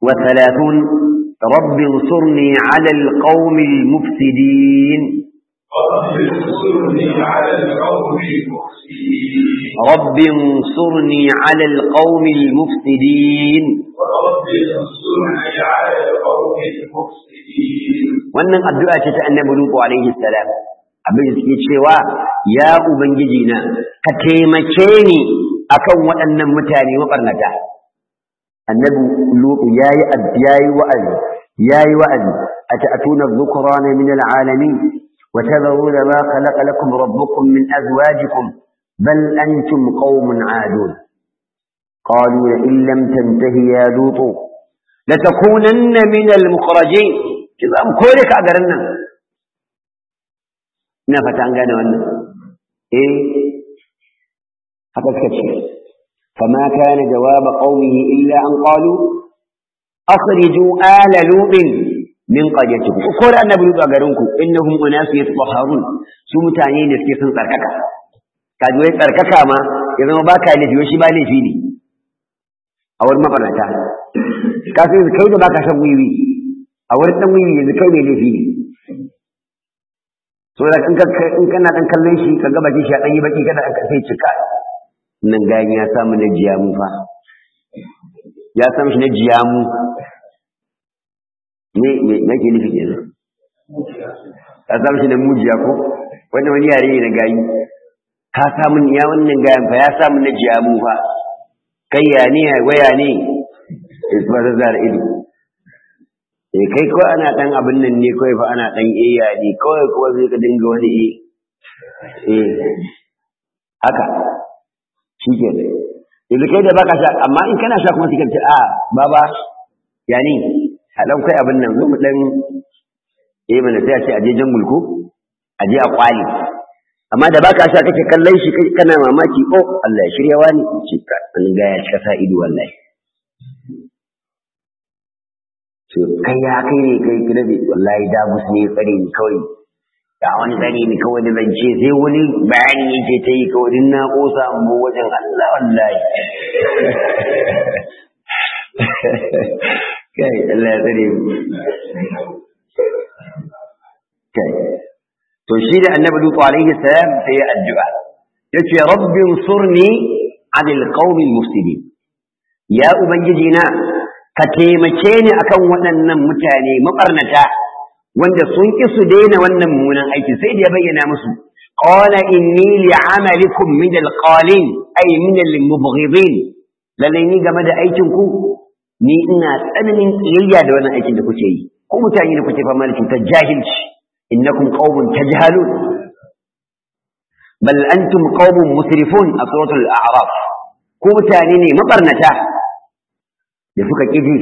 وثلاثون رب انصرني على القوم المفسدين رب انصرني على القوم المفسدين رب انصرني على القوم المفسدين رب انصرني على القوم المفسدين wannan addu'a ce ta annabi Lutu alaihi salam abin da suke cewa ya ubangiji na ka taimake ni akan waɗannan mutane mabarnata annabi Lutu yayi yayi wa'azi yayi wa'azi ata'tuna dhukrana min al'alamin wa tadhuruna ma khalaqa lakum rabbukum min azwajikum bal antum qaumun 'adun قالوا لئن لم تنته يا لوط لتكونن من المخرجين za mu kore ka a garin nan ina fata an gane wannan eh haka suka ce fama kana jawaba qaumihi illa an qalu akhriju ala lutin min qaryatikum ku kore annabi lut a garin ku innahum unasu yatahharun su mutane ne suke sun tsarkaka kaji wai tsarkaka ma ya zama baka laifi shi ba laifi ne a wurin mabarata ka sai kai da baka shan wiwi a wurin dan wiwi yanzu kai mai laifi ne so da in in kana dan kallon shi ka ga baki shi a dan yi baki kada an sai cika nan gani ya samu na jiyamu fa ya samu shi na jiyamu ne me yake nufi kenan ya samu shi na mujiya ko wannan wani yare ne na gayi ka samu ya wannan gayan fa ya samu na jiyamu fa kai ya ne waya ne ba zara ido eh kai ko ana dan abin nan ne kawai fa ana dan iya ne kawai kuma zai ka dinga wani eh eh haka shike ne yanzu kai da baka sha amma in kana sha kuma sai ce a baba ya ni a dan kai abin nan zo mu dan eh mana sai a ce aje jangul ko aje a kwali amma da baka sha kake kallon shi kana mamaki oh Allah ya shirya wani shi ka an ga ya cika sa ido wallahi to kai ya kai ne kai kirabe wallahi da musu ne tsare ni kawai da wani tsare ni kawai da zance sai wani bayani yake ta yi kawai din na kosa mu wajen Allah wallahi kai Allah ya tsare mu kai to shi da annabi Lutu alaihi salam sai ya addu'a yace rabbi ansurni anil qaumil mufsidin ya ubangiji na ka taimake ni akan waɗannan mutane mabarnata wanda sun ki su daina wannan mummunan aiki sai da ya bayyana musu qala inni li'amalikum min alqalin ay min almubghidin lalle ni game da aikin ku ni ina tsananin kiyayya da wannan aikin da kuke yi ko mutane da kuke fama da cutar jahilci innakum qaumun tajhalun bal antum qaumun musrifun a suratul a'raf ko mutane ne mabarnata da suka ƙiji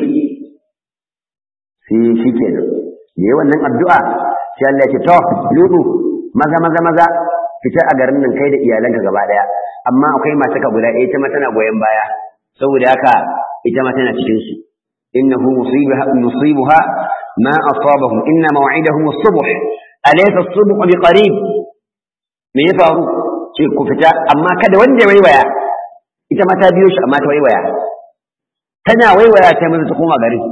sai shi ke nan da yi wannan addu'a sai Allah ya ce to lutu maza maza maza fitar a garin nan kai da iyalanka gaba ɗaya amma akwai masu ka guda ɗaya ita ma tana goyon baya saboda haka ita ma tana cikin su innahu musibaha musibuha ma asabahum inna maw'idahum as-subh alaysa as-subh biqarib me ya faru ce ku fita amma kada wanda ya waiwaya ita ma ta biyo shi amma ta waiwaya tana waiwaya ta maza ta koma garin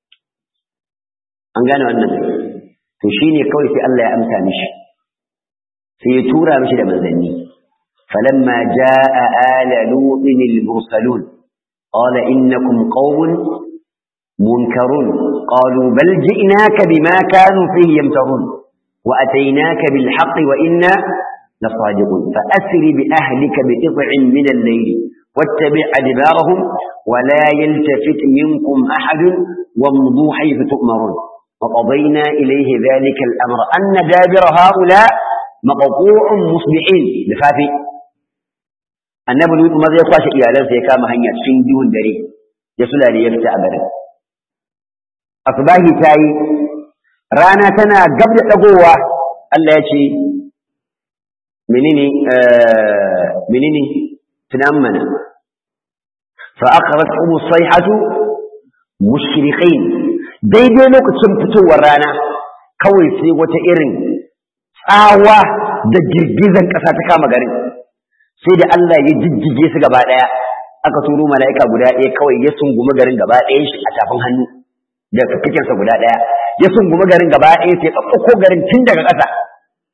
an gane wannan to shine kawai sai Allah ya amsa mishi sai ya tura mishi da manzanni falamma jaa ala lutin al-mursalun qala innakum qaumun munkarun qalu bal ji'naka bima kanu fihi yamtarun wa ataynaka bil haqqi wa inna لصادقون فأسر بأهلك بقطع من الليل واتبع أدبارهم ولا يلتفت منكم أحد وامضوا حيث تؤمرون وقضينا إليه ذلك الأمر أن دابر هؤلاء مقطوع مصبحين لفافي النبي لوط ماذا يقاش إيالا سيكام هنيا سين دون دري يسلا ليفتع برد أصباهي تاي رانا تنا قبل تقوى الله يشي منيني آه منيني تنامنا فأخرجهم الصيحة مشرقين daidai lokacin fitowar rana kawai sai wata irin tsawa da girgizan ƙasa ta kama garin sai da Allah ya jijjige su gaba ɗaya aka turo mala'ika guda ɗaya kawai ya sungumi garin gaba ɗaya shi a tafin hannu da fikikinsa guda ɗaya ya sungumi garin gaba ɗaya sai ɗaukko garin tun daga ƙasa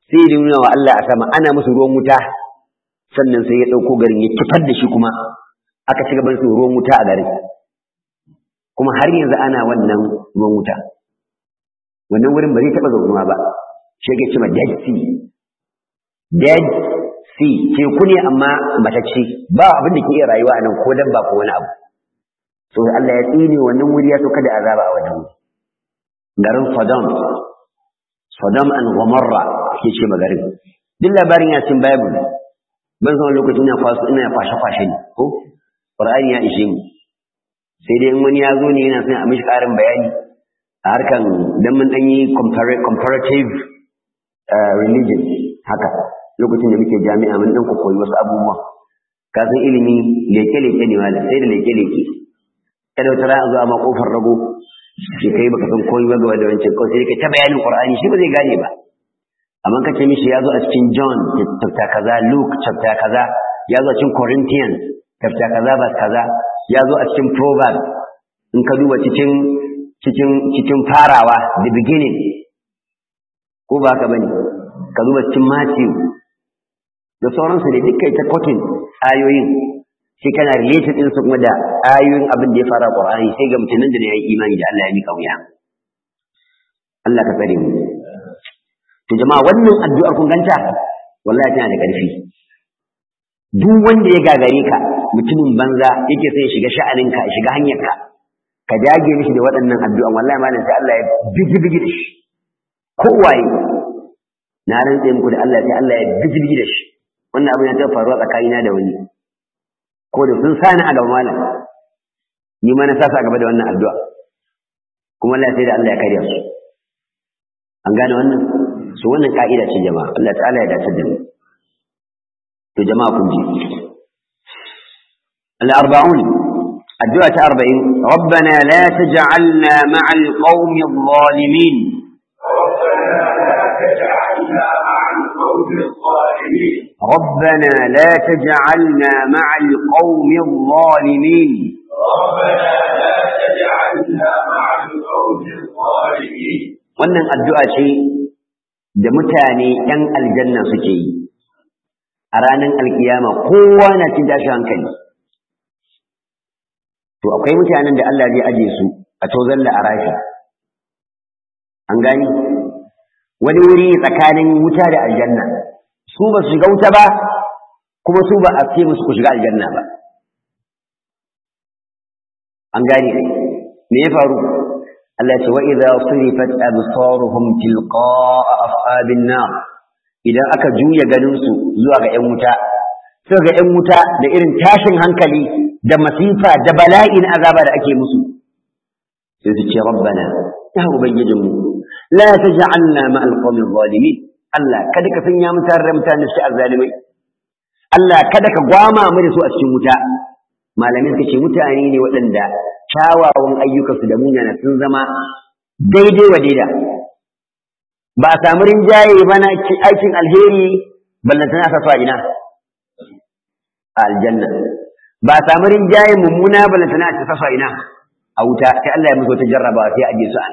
sai ya nuna wa Allah a sama ana musu ruwan wuta sannan sai ya ɗauko garin ya kifar da shi kuma aka ci gaban su ruwan wuta a garin kuma har yanzu ana wannan ruwan wuta wannan wurin ba zai taɓa zaunuwa ba shi ke cewa dead sea dead sea teku ne amma matacce ba abin da ke iya rayuwa a nan ko dabba ko wani abu so Allah ya tsine wannan wuri ya sauka da azaba a wannan wuri garin Sodom Sodom and Gomorrah ke ce magarin duk labarin ya cin Bible ban san lokacin ina kwaso ina kwashe kwashe ne ko Qur'ani ya ishe mu sai dai in wani ya zo ne yana son a mishi ƙarin bayani a harkan dan mun dan yi comparative religion haka lokacin da muke jami'a mun dan koyi wasu abubuwa ka san ilimi leke leke ne wala sai da leke leke kada wata ra'a zuwa ma kofar rago shi kai baka san koyi ba ga da wancan kawai sai ka ta bayanin Qur'ani shi ba zai gane ba amma ka ce mishi ya zo a cikin John chapter kaza Luke chapter kaza ya zo a cikin Corinthians chapter kaza ba kaza ya zo a cikin Proverbs in ka duba cikin cikin cikin farawa the beginning ko ba ka bane ka duba cikin Matthew da sauransu da duk kai ta kotin ayoyin sai kana related din su kuma da ayoyin abin da ya fara Qur'ani sai ga mutum nan da ya yi imani da Allah ya mika wuya Allah ka tsare mu to jama'a wannan addu'ar kun ganta wallahi tana da ƙarfi duk wanda ya gagare ka mutumin banza yake sai ya shiga sha'aninka ya shiga hanyarka ka dage mishi da waɗannan addu'an wallahi malam sai Allah ya bigi bigi da shi kowaye na rantse muku da Allah sai Allah ya bigi bigi da shi wannan abin ya taɓa faruwa tsakanina da wani ko da sun sani a gaba malam ni ma na sasa a gaba da wannan addu'a kuma Allah sai da Allah ya karya su an gane wannan su wannan ka'ida ce jama'a Allah ta'ala ya dace da mu to jama'a kun ji al-arba'un addu'a ta 40 rabbana la taj'alna ma'al qaumi adh-dhalimin ربنا لا تجعلنا مع القوم الظالمين ربنا لا تجعلنا مع القوم الظالمين wannan addu'a ce da mutane ‘yan aljanna suke yi a ranar alkiyama kowa na cin tashi hankali to akwai mutanen da Allah zai aje su a tozon la'arashi an gani wani wuri tsakanin wuta da aljanna su ba su shiga wuta ba kuma su ba a ce musu ku shiga aljanna ba an gani me ya faru Allah ce wa idza surifat absaruhum tilqa'a ashabin nar idan aka juya ganin su zuwa ga ƴan wuta sai ga ƴan wuta da irin tashin hankali da masifa da bala'i na azaba da ake musu sai su ce rabbana ya ubangijinmu la taj'alna ma alqawmi zalimin Allah kada ka sanya mu tare da mutane su azzalimai Allah kada ka gwama mu da su a cikin wuta malamin suka ce mutane ne waɗanda kyawawan ayyukansu da munana sun zama daidai wa daida ba a samu rinjaye ba na aikin alheri ballantana sa fa ina a aljanna ba a samu rinjaye mummuna ballantana ta sa ina a wuta sai Allah ya musu ta jarrabawa sai a je su an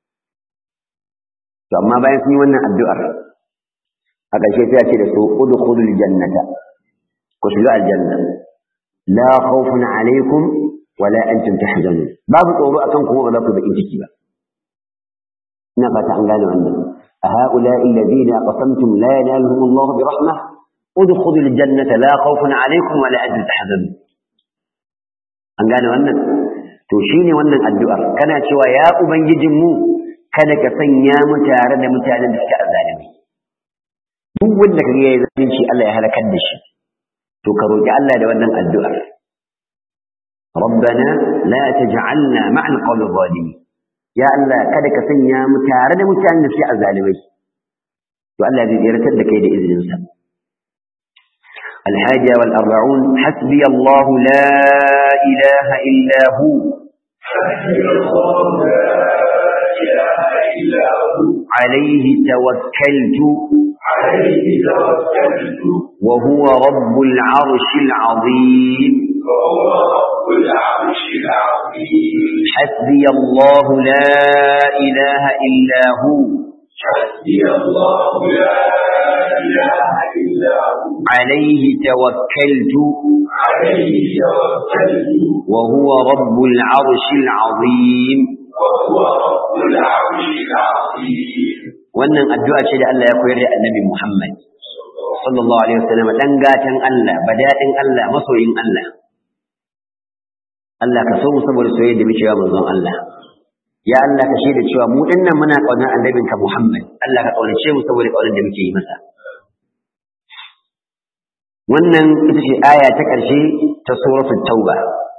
to amma bayan sun yi wannan addu'ar a ƙarshe sai ya ce da su udkhulul jannata ku shiga aljanna la khawfun alaikum wala antum tahzanun babu tsoro akan kuma ba za ku bakin ciki ba ina fata an gane wannan a haula alladhina aqsamtum la yanaluhum Allah bi rahmah udkhulul jannata la khawfun alaikum wala antum tahzanun an gane wannan to shine wannan addu'ar kana cewa ya ubangijin mu kada ka sanya mu tare da mutanen da suke azzalimi duk wanda kaga yayi zalunci Allah ya halakar da shi to ka roki Allah da wannan addu'ar ربنا لا تجعلنا مع القوم الظالمين يا الله kada ka sanya mu tare da mutanen da suke azzalimai to Allah zai tsiratar da kai da izinin sa الحاجة والأربعون حسبي الله لا إله إلا هو عليه توكلت عليه توكلت وهو رب العرش العظيم وهو رب العرش العظيم حسبي الله لا إله إلا هو حسبي الله لا إله إلا هو عليه توكلت عليه توكلت وهو رب العرش العظيم وهو رب العرش العظيم wannan addu'a ce da Allah ya koyar da Annabi Muhammad sallallahu alaihi wasallam dan gatan Allah badadin Allah masoyin Allah Allah ka so mu saboda soyayya da muke wa manzon Allah ya Allah ka shaida cewa mu dinnan muna kaunar annabinka Muhammad Allah ka kaunace mu saboda kaunar da muke yi masa wannan ita ce aya ta ƙarshe ta suratul tauba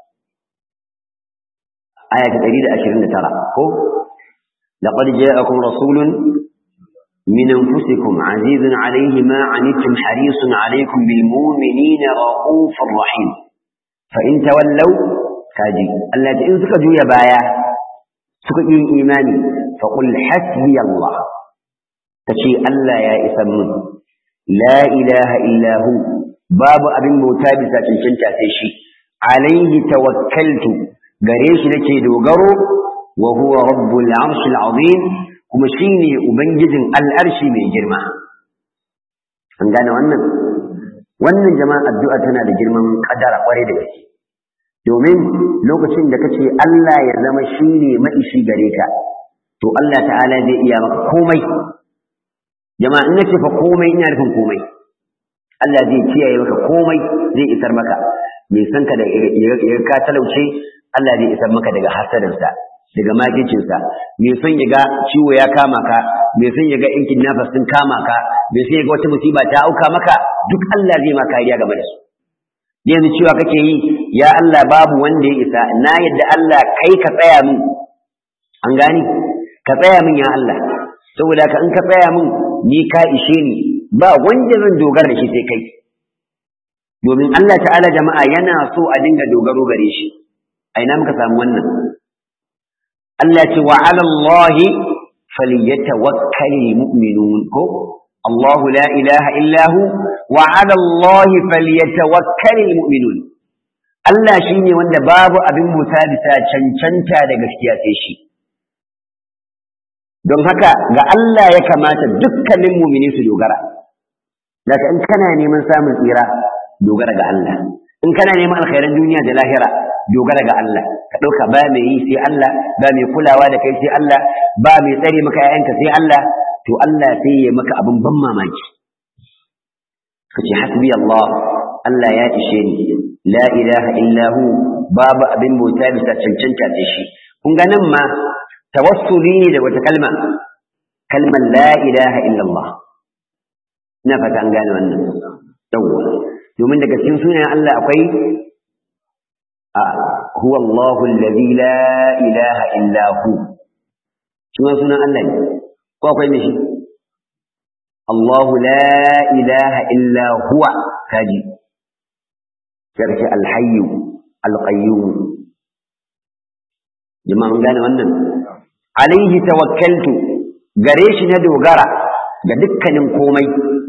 aya ta 129 ko laqad ja'akum rasulun من أنفسكم عزيز عليه ما عنتم حريص عليكم بالمؤمنين رؤوف رحيم فإن تولوا كاجي التي إن سكجوا يا بايا سكجوا إيماني فقل حسبي الله تشي ألا يا إسمون لا إله إلا هو باب أبن موتابسة تنشنتا تشي عليه توكلت قريش نكي دوغرو وهو رب العرش العظيم kuma shi ne Ubangijin al'arshi mai girma. An gane wannan? Wannan jama'a addu'a tana da girman ƙadara ƙwarai da gaske. Domin lokacin da kace Allah ya zama shi ne ma'ishi gare ka, to Allah ta'ala zai iya maka komai. Jama'a in nace fa komai ina nufin komai. Allah zai kiyaye maka komai zai isar maka. Mai san ka da ya ka talauce, Allah zai isar maka daga hasadansa. daga makicinsa mai son ya ga ciwo ya kama ka mai son ya ga yankin nafas sun kama ka mai son ya ga wata musiba ta auka maka duk Allah zai ma kariya game da su yanzu cewa kake yi ya Allah babu wanda ya isa na yadda Allah kai ka tsaya min an gani ka tsaya min ya Allah saboda ka in ka tsaya min ni ka ishe ni ba wanda zan dogara da shi sai kai domin Allah ta'ala jama'a yana so a dinga dogaro gare shi a ina muka samu wannan Allah ce wa ala Allah falyatawakkalul mu'minun ko Allah la ilaha illa hu wa ala Allah falyatawakkalul mu'minun Allah shine wanda babu abin musa bisa cancanta da gaskiya sai shi don haka ga Allah ya kamata dukkanin mu'mini su dogara daga in kana neman samun tsira dogara ga Allah in kana neman alkhairan duniya da lahira dogara ga Allah ka ɗauka ba mai yi sai Allah ba mai kulawa da kai sai Allah ba mai tsare maka ‘ya'yanka sai Allah to Allah sai ya maka abin ban mamaki ka ce hasbi Allah Allah ya ishe ni la ilaha illahu babu abin bauta bisa cancanta da shi kun ga nan ma tawassuli ne da wata kalma kalmar la ilaha illallah ina fata an gane wannan yawwa domin daga cikin sunayen Allah akwai هو الله الذي لا إله إلا هو شو سنة الله ko akwai mishi Allahu la ilaha illa huwa kaji sarki alhayyu alqayyum jama'a mun gane wannan alaihi tawakkaltu gare shi na dogara ga dukkanin komai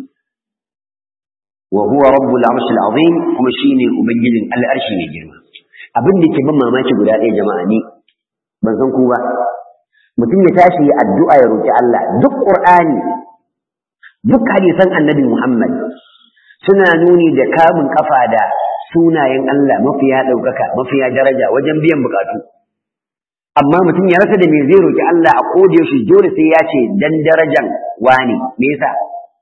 wa huwa rabbul arshil azim kuma shine ubangijin al'arshi mai girma abin da ke ban mamaki guda ɗaya jama'a ne ban san ku ba mutum ya tashi ya addu'a ya roki Allah duk qur'ani duk hadisan annabi Muhammad suna nuni da kamun kafa da sunayen Allah mafiya ɗaukaka mafiya daraja wajen biyan bukatu amma mutum ya rasa da me zai roki Allah a koda yaushe dole sai ya ce dan darajan wani me yasa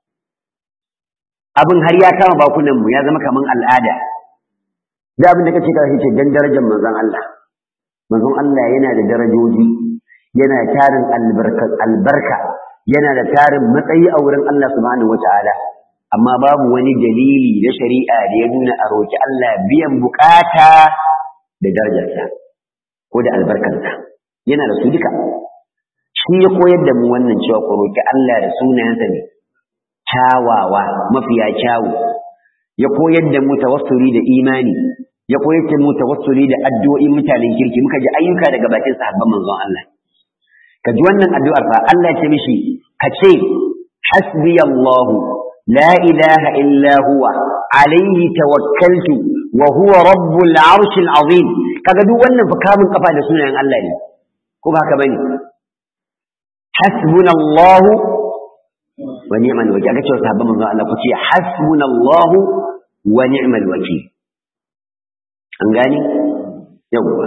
abin har ya kama bakunan mu ya zama kaman al'ada da abin da kace ka ce dan darajar manzon Allah manzon Allah yana da darajoji yana tarin albarka albarka yana da tarin matsayi a wurin Allah subhanahu wataala amma babu wani dalili na shari'a da ya nuna a roki Allah biyan bukata da darajarsa ko da albarkarsa yana da su duka shi ya koyar da mu wannan cewa ku roki Allah da sunayensa ne kyawawa mafiya kyawu ya koyar da mu tawassuli da imani ya koyar da mu tawassuli da addu'o'in mutanen kirki muka ji ayyuka daga bakin sahabban manzon Allah ka ji wannan addu'ar fa Allah ya ce mishi ka ce hasbi Allah la ilaha illa huwa alayhi tawakkaltu wa huwa rabbul arshil azim kaga duk wannan fa kamun kafa da sunayen Allah ne ko ba haka bane hasbunallahu wa ni'mal wakil aka ce wa sahabban manzo Allah ku ce hasbunallahu wa ni'mal wakil an gani yawwa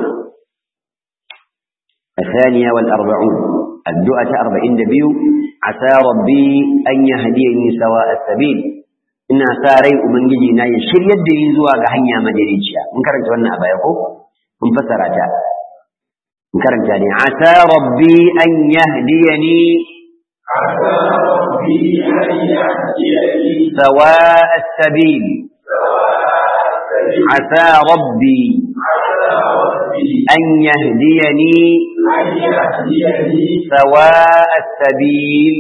الثانية والأربعون الدعاء أربعين دبيو عسى ربي أن يهديني سواء السبيل ina sa rai ubangiji na ya shiryar da ni zuwa ga hanya madaidaiciya mun karanta wannan a baya ko mun fassara ta mun karanta ne asa rabbi an yahdiyani عسى ربي أن يهديني sawa as-sabil asa rabbi عسى ربي an yahdiyani أن يهديني sawa as-sabil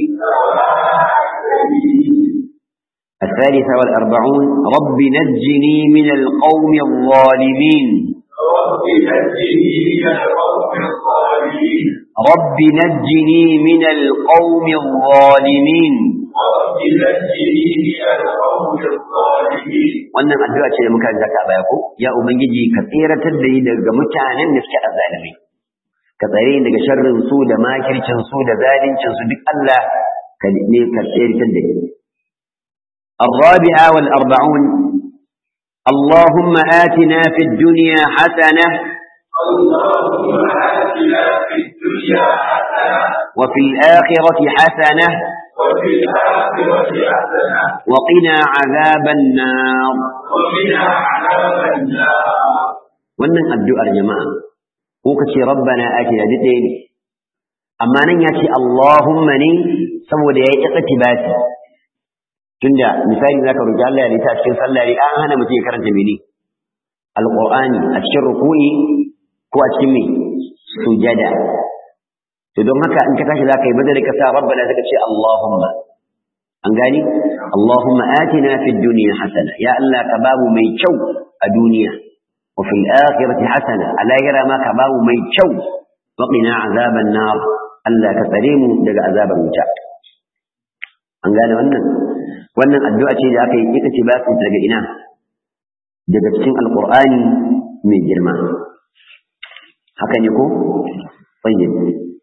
الثالثة والأربعون رب نجني من القوم الظالمين رب نجني من القوم الظالمين رب نجني من القوم الظالمين رب نجني من القوم الظالمين wannan addu'a ce da muka zaka a baya ko ya ubangiji ka tseratar da ni daga mutanen da suke azzalimi ka tsare ni daga sharrin su da makircin su da zalincin su duk Allah ka ne ka tseratar da ni الرابعة والأربعون اللهم آتنا في الدنيا حسنة اللهم آتنا في الدنيا حسنة وفي الآخرة حسنة وفي الآخرة حسنة وقنا عذاب النار وقنا عذاب النار wannan addu'ar jama'a ko kace rabbana atina duk ɗaya ne amma nan ya ce allahumma ne saboda ya yi iqtibasi tunda misali zaka roki Allah ya rita a cikin sallah ne an hana mutum ya karanta mene alqur'ani a cikin ruku'i ko a cikin me sujada to don haka in ka tashi zaka yi badal ka sa rabbana zaka ce allahumma an gani allahumma atina fid dunya hasana ya Allah ka babu mai kyau a duniya وفي الآخرة حسنة ألا يرى ما كباو ميتشو وقنا عذاب النار ألا كتريم دق عذاب المتاع an gane wannan wannan addu'a ce da aka yi ita ce ba su daga ina daga cikin alqur'ani mai girma haka ne ko tayyib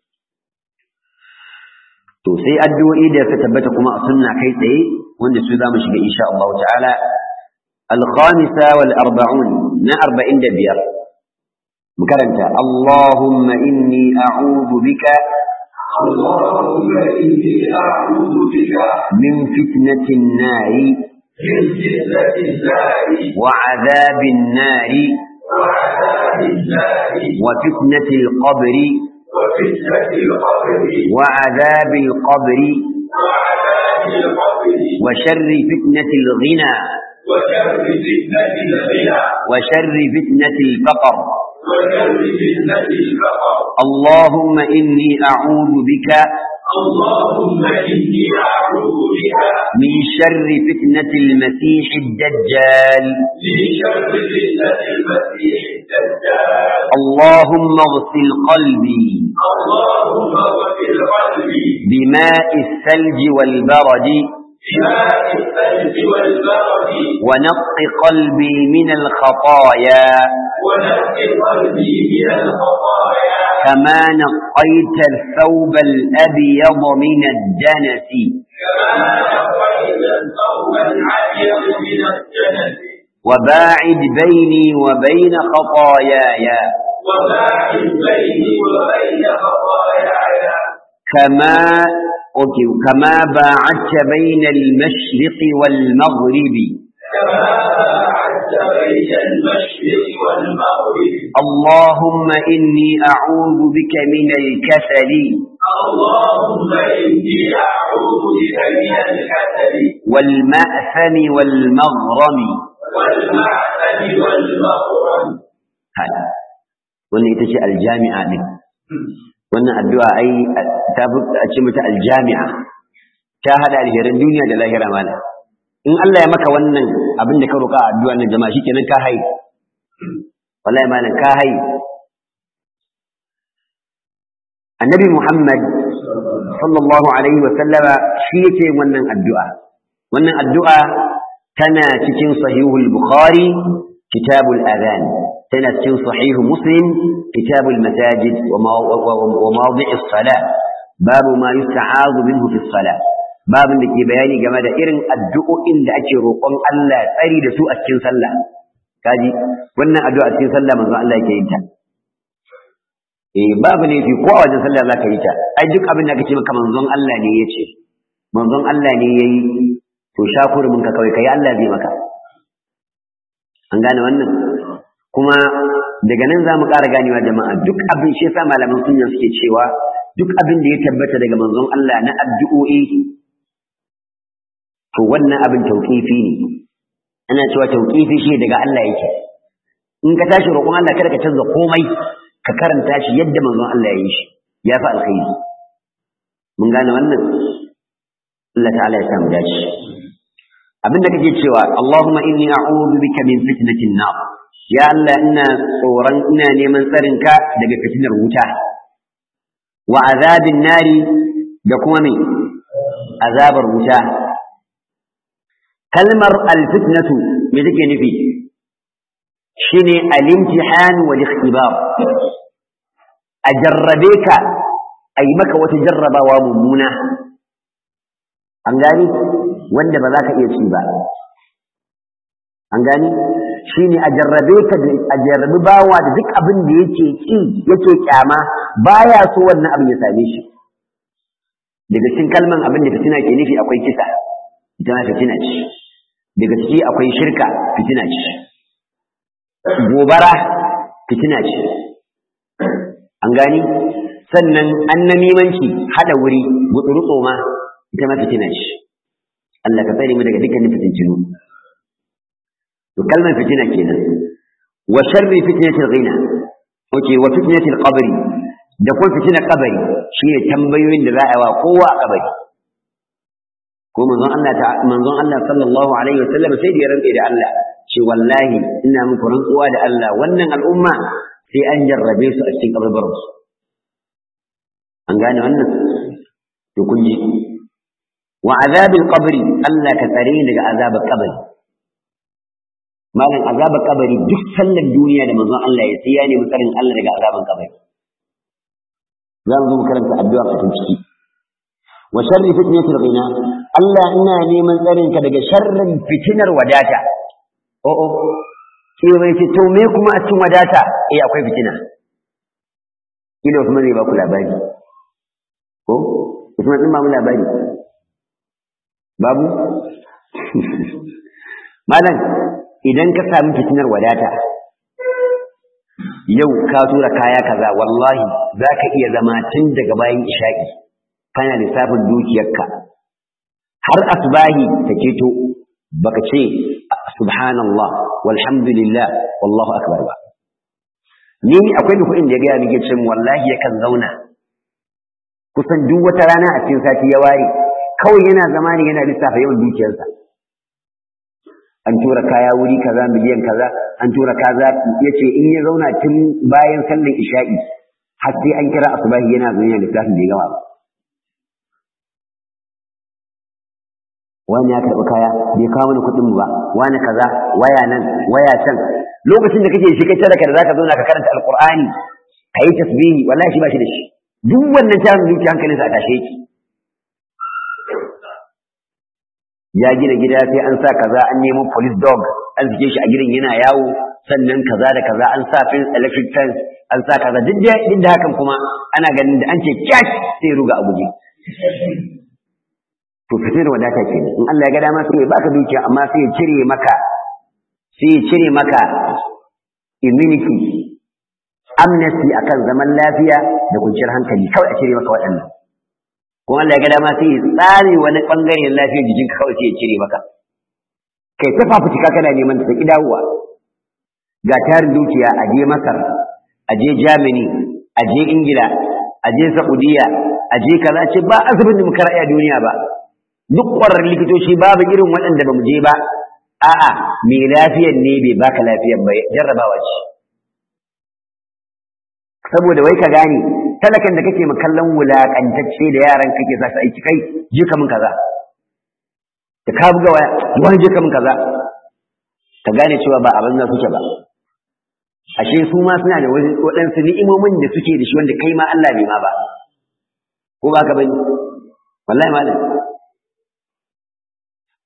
to sai addu'o'i da suka tabbata kuma a sunna kai tsaye wanda su zamu shiga insha Allah ta'ala الخامسة والأربعون نا أربعين دبير مكرنتا اللهم إني أعوذ بك اللهم إني أعوذ بك من فتنة النار من فتنة النار وعذاب النار وعذاب النار وفتنة القبر وفتنة القبر وعذاب القبر وعذاب القبر وشر فتنة الغنى وشر فتنة الغنى وشر فتنة الفقر وشر فتنة الفقر اللهم إني أعوذ بك اللهم إني أعوذ بك من شر فتنة المسيح الدجال من شر فتنة المسيح الدجال اللهم اغسل قلبي اللهم اغفر قلبي بماء الثلج والبرد بماء الثلج والبرد ونق قلبي من الخطايا ونقي قلبي من الخطايا كما نقيت الثوب الأبيض من الدنس كما نقيت الثوب العبيض من الجنة وباعد بيني وبين خطاياي وباعد بيني وبين خطاياي كما أوكي كما باعدت بين المشرق والمغرب كما باعدت بين المشرق والمغرب اللهم إني أعوذ بك من الكسل اللهم إني أعوذ بك من الكسل والمأثم والمغرم والمعسل والمغرم هذا wannan ita ce aljami'a din wannan addu'a ai ta fi a ce mata aljami'a ta hada alherin duniya da lahira mala in Allah ya maka wannan abin da ka roƙa a addu'a nan jama'a shikenan ka hai wallahi malam ka hai annabi Muhammad sallallahu alaihi wa sallama shi yake wannan addu'a wannan addu'a tana cikin sahihul bukhari kitabul adhan tana cikin sahihu muslim kitabul masajid wa mawdi'is salat babu ma yusta'azu minhu fi salat babin da ke bayani game da irin addu'o'in da ake roƙon Allah tsari da su a cikin sallah kaji wannan addu'a a cikin sallah manzo Allah yake yin ta eh babu ne fi ko a wajen sallah zaka yi ta ai duk abin da kace maka manzon Allah ne yace manzon Allah ne yayi to shakurumin ka kawai kai Allah zai maka an gane wannan kuma daga nan za mu ƙara ganewa jama'a duk abin shi yasa malaman sunna suke cewa duk abin da ya tabbata daga manzon Allah na addu'o'i to wannan abin tauƙifi ne ana cewa tauƙifi shi daga Allah yake in ka tashi roƙon Allah kada ka canza komai ka karanta shi yadda manzon Allah ya yi shi ya fi alkhairi mun gane wannan Allah ta'ala ya samu dace abin da kake cewa Allahumma inni a'udhu bika min fitnatin nar ya Allah ina tsoron ina neman tsarin ka daga fitinar wuta wa azabin nari da kuma me azabar wuta kalmar alfitnatu me take nufi shine al-imtihan wal ikhtibar a jarrabe ka a yi maka wata jarrabawa mummuna an gani wanda ba za ka iya ci ba an gani shine a jarrabe ka a jarrabi bawa da duk abin da yake ki yake kyama baya so wannan abin ya same shi daga cikin kalman abin da fitina ke nufi akwai kisa ita ma fitina ce daga ciki akwai shirka fitina ce gobara fitina ce an gani sannan annamimanci hada wuri gutsuru ma ita ma fitina ce Allah ka tsare mu daga dukkanin fitintinu to kalmar fitina kenan wa sharri fitnatil ghina okay wa fitnatil qabri da kuma fitinar kabari shine tambayoyin da za a yi wa kowa a kabari ko manzon Allah ta manzon Allah sallallahu alaihi wasallam sai da ya rantsa da Allah ce wallahi ina muku rantsuwa da Allah wannan al'umma sai an jarrabe su a cikin kabarbarin su an gane wannan to kun ji wa azabil qabri Allah ka tsare ni daga azabar kabari malam azabar kabari duk sallar duniya da manzon Allah ya sai ya nemi tsarin Allah daga azaban kabari za mu zo mu karanta addu'a a cikin ciki wa sharri fitnatil ghina Allah ina neman tsarin ka daga sharrin fitinar wadata o o sai bai ce to me kuma a cikin wadata eh akwai fitina kila kuma zai ba ku labari ko kuma din ba mu labari babu malam idan ka samu fitinar wadata yau ka tura kaya kaza wallahi za ka iya zama tun daga bayan isha'i kana lissafin dukiyarka har asbahi ta keto baka ce subhanallah walhamdulillah wallahu akbar ba ni akwai da kuɗin da ya gaya mike cin wallahi yakan zauna kusan duk wata rana a cikin sati ya ware kawai yana zama ne yana lissafa yawan dukiyarsa an tura kaya wuri kaza miliyan kaza an tura kaza yace in ya zauna tun bayan sallar isha'i har sai an kira asubahi yana zuwa lissafin bai gama ba wani ya karɓi kaya bai kawo mana kuɗin mu ba wani kaza waya nan waya can lokacin da kake shi kai sadaka da zaka zauna ka karanta alqur'ani ka yi tasbihi wallahi shi ba shi da shi duk wannan tarin zuciya hankalinsa a tashe yake ya gina gida sai an sa kaza an nemo police dog an sike shi a gidan yana yawo sannan kaza da kaza an sa fence electric fence an sa kaza duk da duk da hakan kuma ana ganin da an ce cash sai ruga a guje to fitar wadata ke in Allah ya ga dama sai ya baka dukiya amma sai ya cire maka sai ya cire maka immunity amnesty akan zaman lafiya da kwanciyar hankali kawai a cire maka waɗannan kuma Allah ya ga dama sai ya tsare wani bangare na lafiyar jikinka kawai sai ya cire maka kai ta fafutuka kana neman ta ki dawowa ga tarin dukiya a je Masar a je Germany a je Ingila a je Saudiya a je kaza ce ba asibitin da muka raya duniya ba duk ƙwararrun likitoci babu irin waɗanda ba mu je ba a'a mai lafiyar ne bai baka lafiyar ba jarrabawa ce saboda wai ka gane talakan da kake kallon wulakantacce da yaran kake sa su aiki kai je ka min kaza da ka buga waya wani je ka min kaza ka gane cewa ba abin nan suke ba ashe su ma suna da waɗansu ni'imomin da suke da shi wanda kai ma Allah bai ma ba ko ba ka bane wallahi malam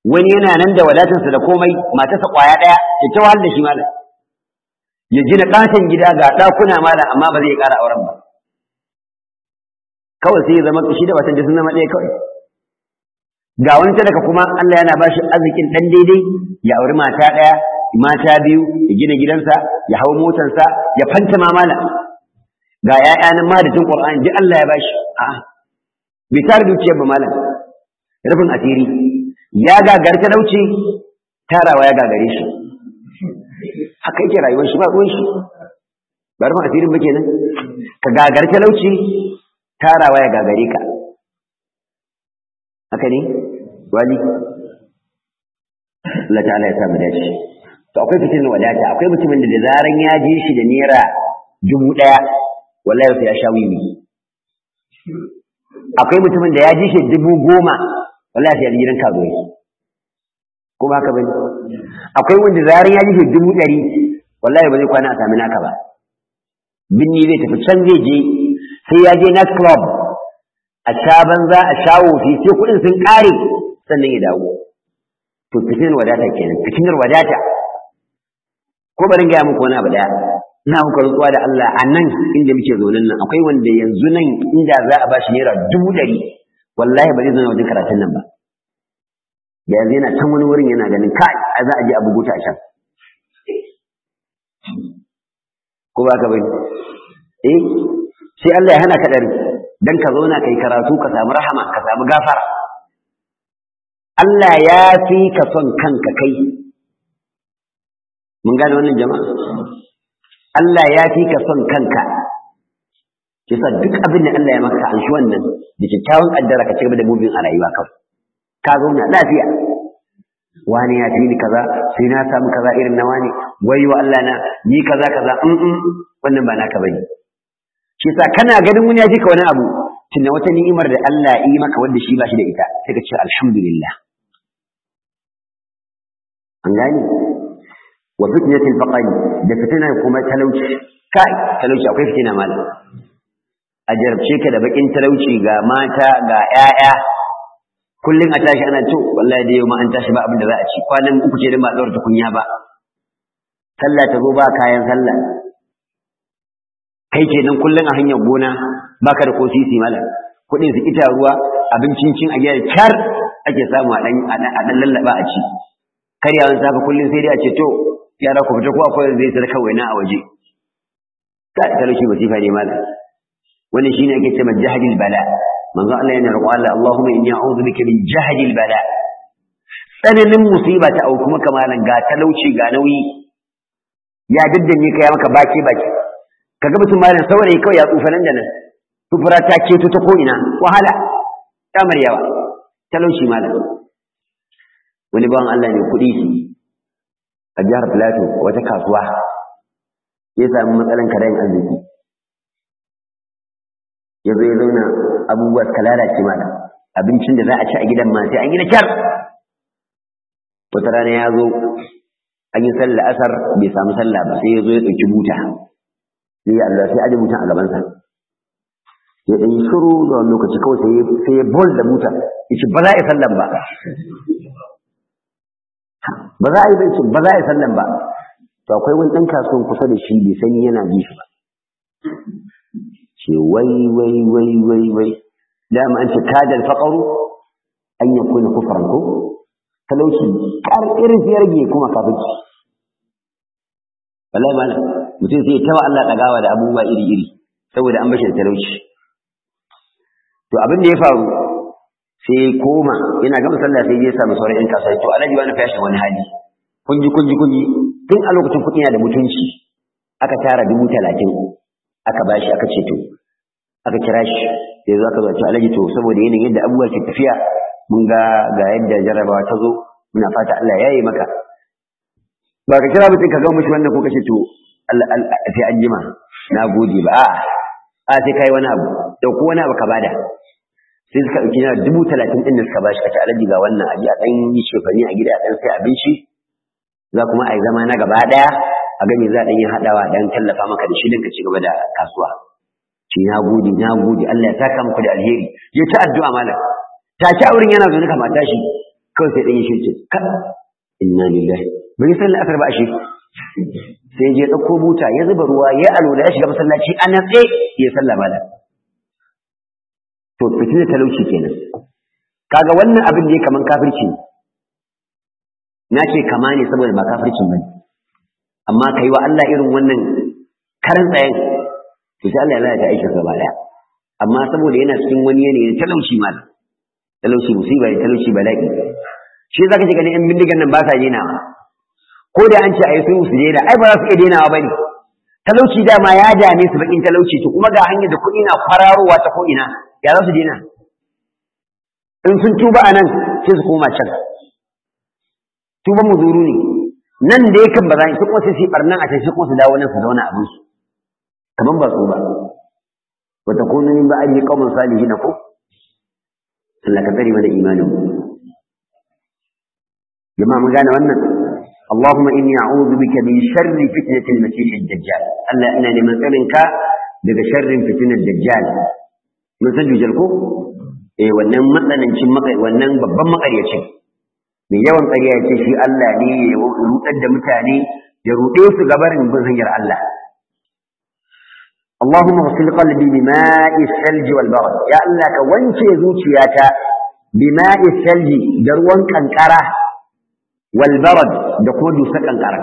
wani yana nan da wadatarsa da komai matarsa kwaya ɗaya ya ta wahal da shi malam ya gina ƙaton gida ga ɗakuna malam amma ba zai ƙara auren ba kawai sai ya zama shi da watan da sun zama ɗaya kawai ga wani talaka kuma Allah yana bashi arzikin ɗan daidai ya auri mata ɗaya mata biyu ya gina gidansa ya hau motarsa ya fanta mamala ga ƴaƴa nan ma da jin Qur'ani duk Allah ya bashi a'a bai tare dukiyar ba malam rufin asiri ya gagar talauci tarawa ya gagare shi haka yake rayuwar shi ba ruwan shi ba rufin asirin ba kenan ka gagar talauci tarawa ya gagare ka haka ne wali Allah ta'ala ya samu dace to akwai fitin wadata akwai mutumin da da zaran ya ji shi da naira dubu ɗaya wallahi sai ya sha wiwi akwai mutumin da ya ji shi dubu goma wallahi sai ya ji gidan karuwai kuma haka bane akwai wanda zaran ya ji shi dubu ɗari wallahi ba zai kwana a sami naka ba binni zai tafi can zai je sai ya je night club a sha banza a sha wofi sai kuɗin sun ƙare sannan ya dawo to fitinar wadata kenan fitinar wadata ko barin gaya muku wani abu daya ina muku rantsuwa da Allah a nan inda muke zaune nan akwai wanda yanzu nan inda za a bashi naira dubu ɗari wallahi ba zai zauna wajen karatun nan ba da yanzu yana can wani wurin yana ganin kai a za a je a bugu ta can ko ba ka bane eh sai Allah ya hana ka ɗari dan ka zauna kai karatu ka samu rahama ka samu gafara Allah ya fi ka son kanka kai mun gane wannan jama'a Allah ya fi ka son kanka kisa duk abin da Allah ya maka an shi wannan da kyakkyawan kaddara ka cigaba da mubin a rayuwa kawai ka zauna lafiya wani ya fi ni kaza sai na samu kaza irin na wani wai wa Allah na ni kaza kaza in wannan ba naka bane shi yasa kana ganin wani ya ji ka wani abu tunda wata ni'imar da Allah yi maka wanda shi ba shi da ita sai ka ce alhamdulillah an gani wa fitnatil faqri da fitina kuma talauci kai talauci akwai fitina malam a jarabce ka da bakin talauci ga mata ga ƴaƴa kullum a tashi ana to wallahi da yau ma an tashi ba abin da za a ci kwanan uku ce da ba tsawar tukunya ba sallah ta zo ba kayan sallah kai kenan kullum a hanyar gona baka da ko sisi malam kuɗin su ita ruwa abincin cin a gida kyar ake samu a ɗan lallaba a ci karyawan safe kullum sai dai a ce to yara ku fita ko akwai zai sarka waina a waje ka talauci masifa ne malam wannan shine ake cewa jahadil bala manzo Allah yana roƙo Allah Allahumma inni a'udhu bika min jahadil bala tsananin musiba ta auku maka malam ga talauci ga nauyi ya daddanye ka ya maka baki baki kaga mutum malam saurayi kawai ya tsufa nan da nan tufura ta keto ta ko ina wahala ta maryawa talauci malam wani bawan Allah ne kuɗi shi a jihar Plateau wata kasuwa ya sami matsalan karayin arziki ya zo ya zauna abubuwa suka lalace mana abincin da za a ci a gidan ma sai an yi na kyar wata rana ya zo an yi sallah asar bai samu sallah ba sai ya zo ya ɗauki buta sai ya Allah sai aje butan a gabansa ya ɗan yi shiru da wani lokaci kawai sai ya bol da buta ya ce ba za a yi sallan ba ba za a yi bai ba za a yi sallan ba to akwai wani ɗan kasuwan kusa da shi bai sani yana ji shi ba ce wai wai wai wai wai dama an ce kadal faqaru an yakuna kufran ko talauci kar irin sai rage kuma kafirci wallahi malam mutum sai tawa Allah dagawa da abubuwa iri iri saboda an bashi da talauci to abin da ya faru sai koma ina gama sallah sai ya samu sauran yan kasuwa to alhaji wani fashin wani hali kunji kunji kunji tun a lokacin kuɗi na da mutunci aka tara dubu talatin aka bashi aka ce to aka kira shi sai zo aka zo to alhaji to saboda yanayin yadda abubuwa ke tafiya mun ga ga yadda jarrabawa ta zo muna fata Allah ya yi maka ba ka kira mutum ka ga mishi wannan ko kace to Allah sai an jima na gode ba a'a a sai kai wani abu dauko wani abu ka bada sai suka ɗauki naira dubu talatin ɗin da suka bashi kace alaji ga wannan aji a ɗan yi shefani a gida a ɗan sai abinci za kuma a yi zama na gaba ɗaya a gani za a ɗan yi haɗawa ɗan tallafa maka da shi ɗin ka ci gaba da kasuwa ce na gode na gode Allah ya saka muku da alheri ya ta addu'a malam ta ci auren yana zaune kamar tashi kawai sai ɗan yi shi ce ka inna lillahi bai yi sallar asar ba a shi sai je ɗauko buta ya zuba ruwa ya alola ya shiga masallaci a natse ya sallah mala to fitinar talauci kenan kaga wannan abin da ya kaman kafirci na ce kama ne saboda ba kafircin bane amma kai wa Allah irin wannan karan tsayen to sai Allah ya lalata aikin gaba daya amma saboda yana cikin wani yanayi talauci mal talauci musiba ne talauci bala'i shi zaka ji ganin yan bindigan nan ba sa denawa ko da an ce ayi sun su dena ai ba za su iya denawa bane talauci dama ya dame su bakin talauci to kuma ga hanyar da kuɗi na kwararowa ta ko ina ya za su dena in sun tuba a nan sai su koma can tuban muzuru ne nan da yakan ba za su kuma sai su barnan a can shi kuma su dawo nan su zauna abin su kaman ba su ba wa takunu min ba'di qaumin salihin ko Allah ka tsare mana imanin mu jama'a mun gane wannan اللهم إني أعوذ بك من شر فتنة المسيح الدجال ألا إنا لمن سألنك بك شر فتنة الدجال من سجل جلكو إيه wannan matsanancin makai wannan babban makaryacin mai yawan ƙarya ce shi Allah ne ya rudar da mutane ya rude su gabarin bin hanyar Allah اللهم اغسل قلبي بماء الثلج والبرد يا الله ka wanke zuciyata بماء الثلج da ruwan kankara والبرد da kuma dusa kankara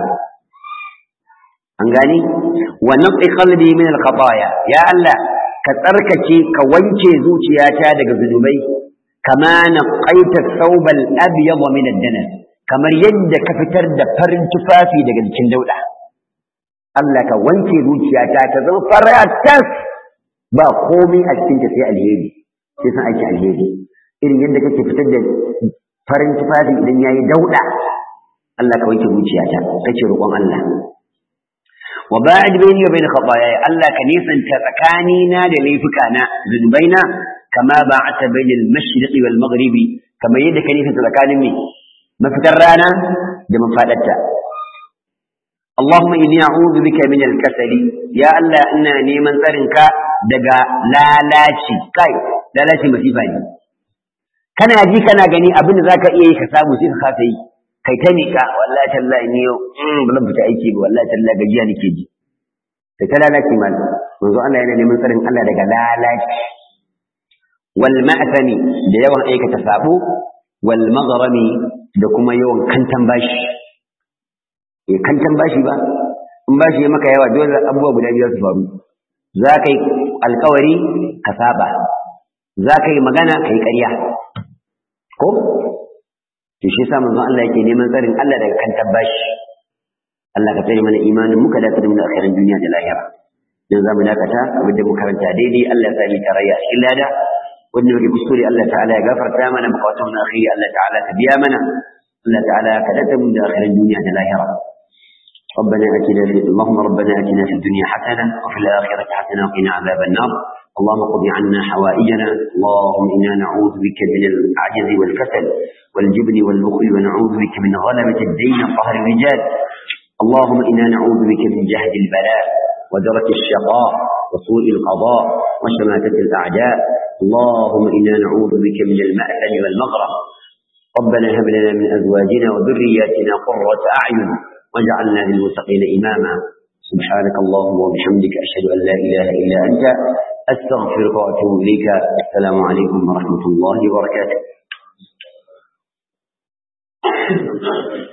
an gani wa naqi qalbi min al-khataaya ya Allah ka tsarkake ka wanke zuciyata daga zunubai kama naqaita thawb al-abyad min ad-danas kamar yadda ka fitar da farin tufafi daga jikin dauda Allah ka wanke zuciyata ta zama faratas ba komai a cikin ta sai alheri sai san aiki alheri irin yadda kake fitar da farin tufafi idan yayi dauda Allah ka wanke zuciyata kace roƙon Allah wa ba'id bayni wa bain khataaya Allah ka nisanta tsakanina da laifukana zunubaina kama ba'ata bain al-mashriq wal maghribi kama yadda ka nisanta tsakanin me mafitar rana da mafadarta اللهم إني أعوذ بك من الكسل يا الله إنا نيمن ترنك دقا لا لاشي كاي لا لاشي مسيبا kana ji kana gani abin da zaka iya yi ka samu sai ka kasa yi kai ta miƙa wallahi tallahi ni yau ba zan fita aiki ba wallahi tallahi gajiya nake ji sai ta lalace mal manzo Allah yana neman tsarin Allah daga lalaci wal ma'tami da yawan aikata sabo wal maghrami da kuma yawan kantan bashi eh kantan bashi ba in bashi ya maka yawa dole abubuwa guda biyar su faru za ka yi alkawari ka saba za ka yi magana ka yi ƙarya ko to shi yasa manzon Allah yake neman tsarin Allah daga kan tabbashi Allah ka tsare mana imanin muka da tsare mana akhirin duniya da lahira dan zamu dakata abin da mu karanta daidai Allah ya sa mu tarayya a cikin lada wanda muke kuskure Allah ta'ala ya gafarta mana bukatun na akhiri Allah ta'ala ka biya mana Allah ta'ala ka dada mu da akhirin duniya da lahira ربنا اتنا في اللهم ربنا اتنا في الدنيا حسنه وفي الاخره حسنه وقنا عذاب النار اللهم قض عنا حوائجنا اللهم انا نعوذ بك من العجز والكسل والجبن والبخل ونعوذ بك من غلبة الدين وقهر الرجال اللهم إنا نعوذ بك من جهد البلاء ودرك الشقاء وسوء القضاء وشماتة الأعداء اللهم إنا نعوذ بك من المأثم والمغرم ربنا هب لنا من أزواجنا وذرياتنا قرة أعين واجعلنا للمتقين إماما سبحانك اللهم وبحمدك أشهد أن لا إله إلا أنت أستغفرك وأتوب إليك السلام عليكم ورحمة الله وبركاته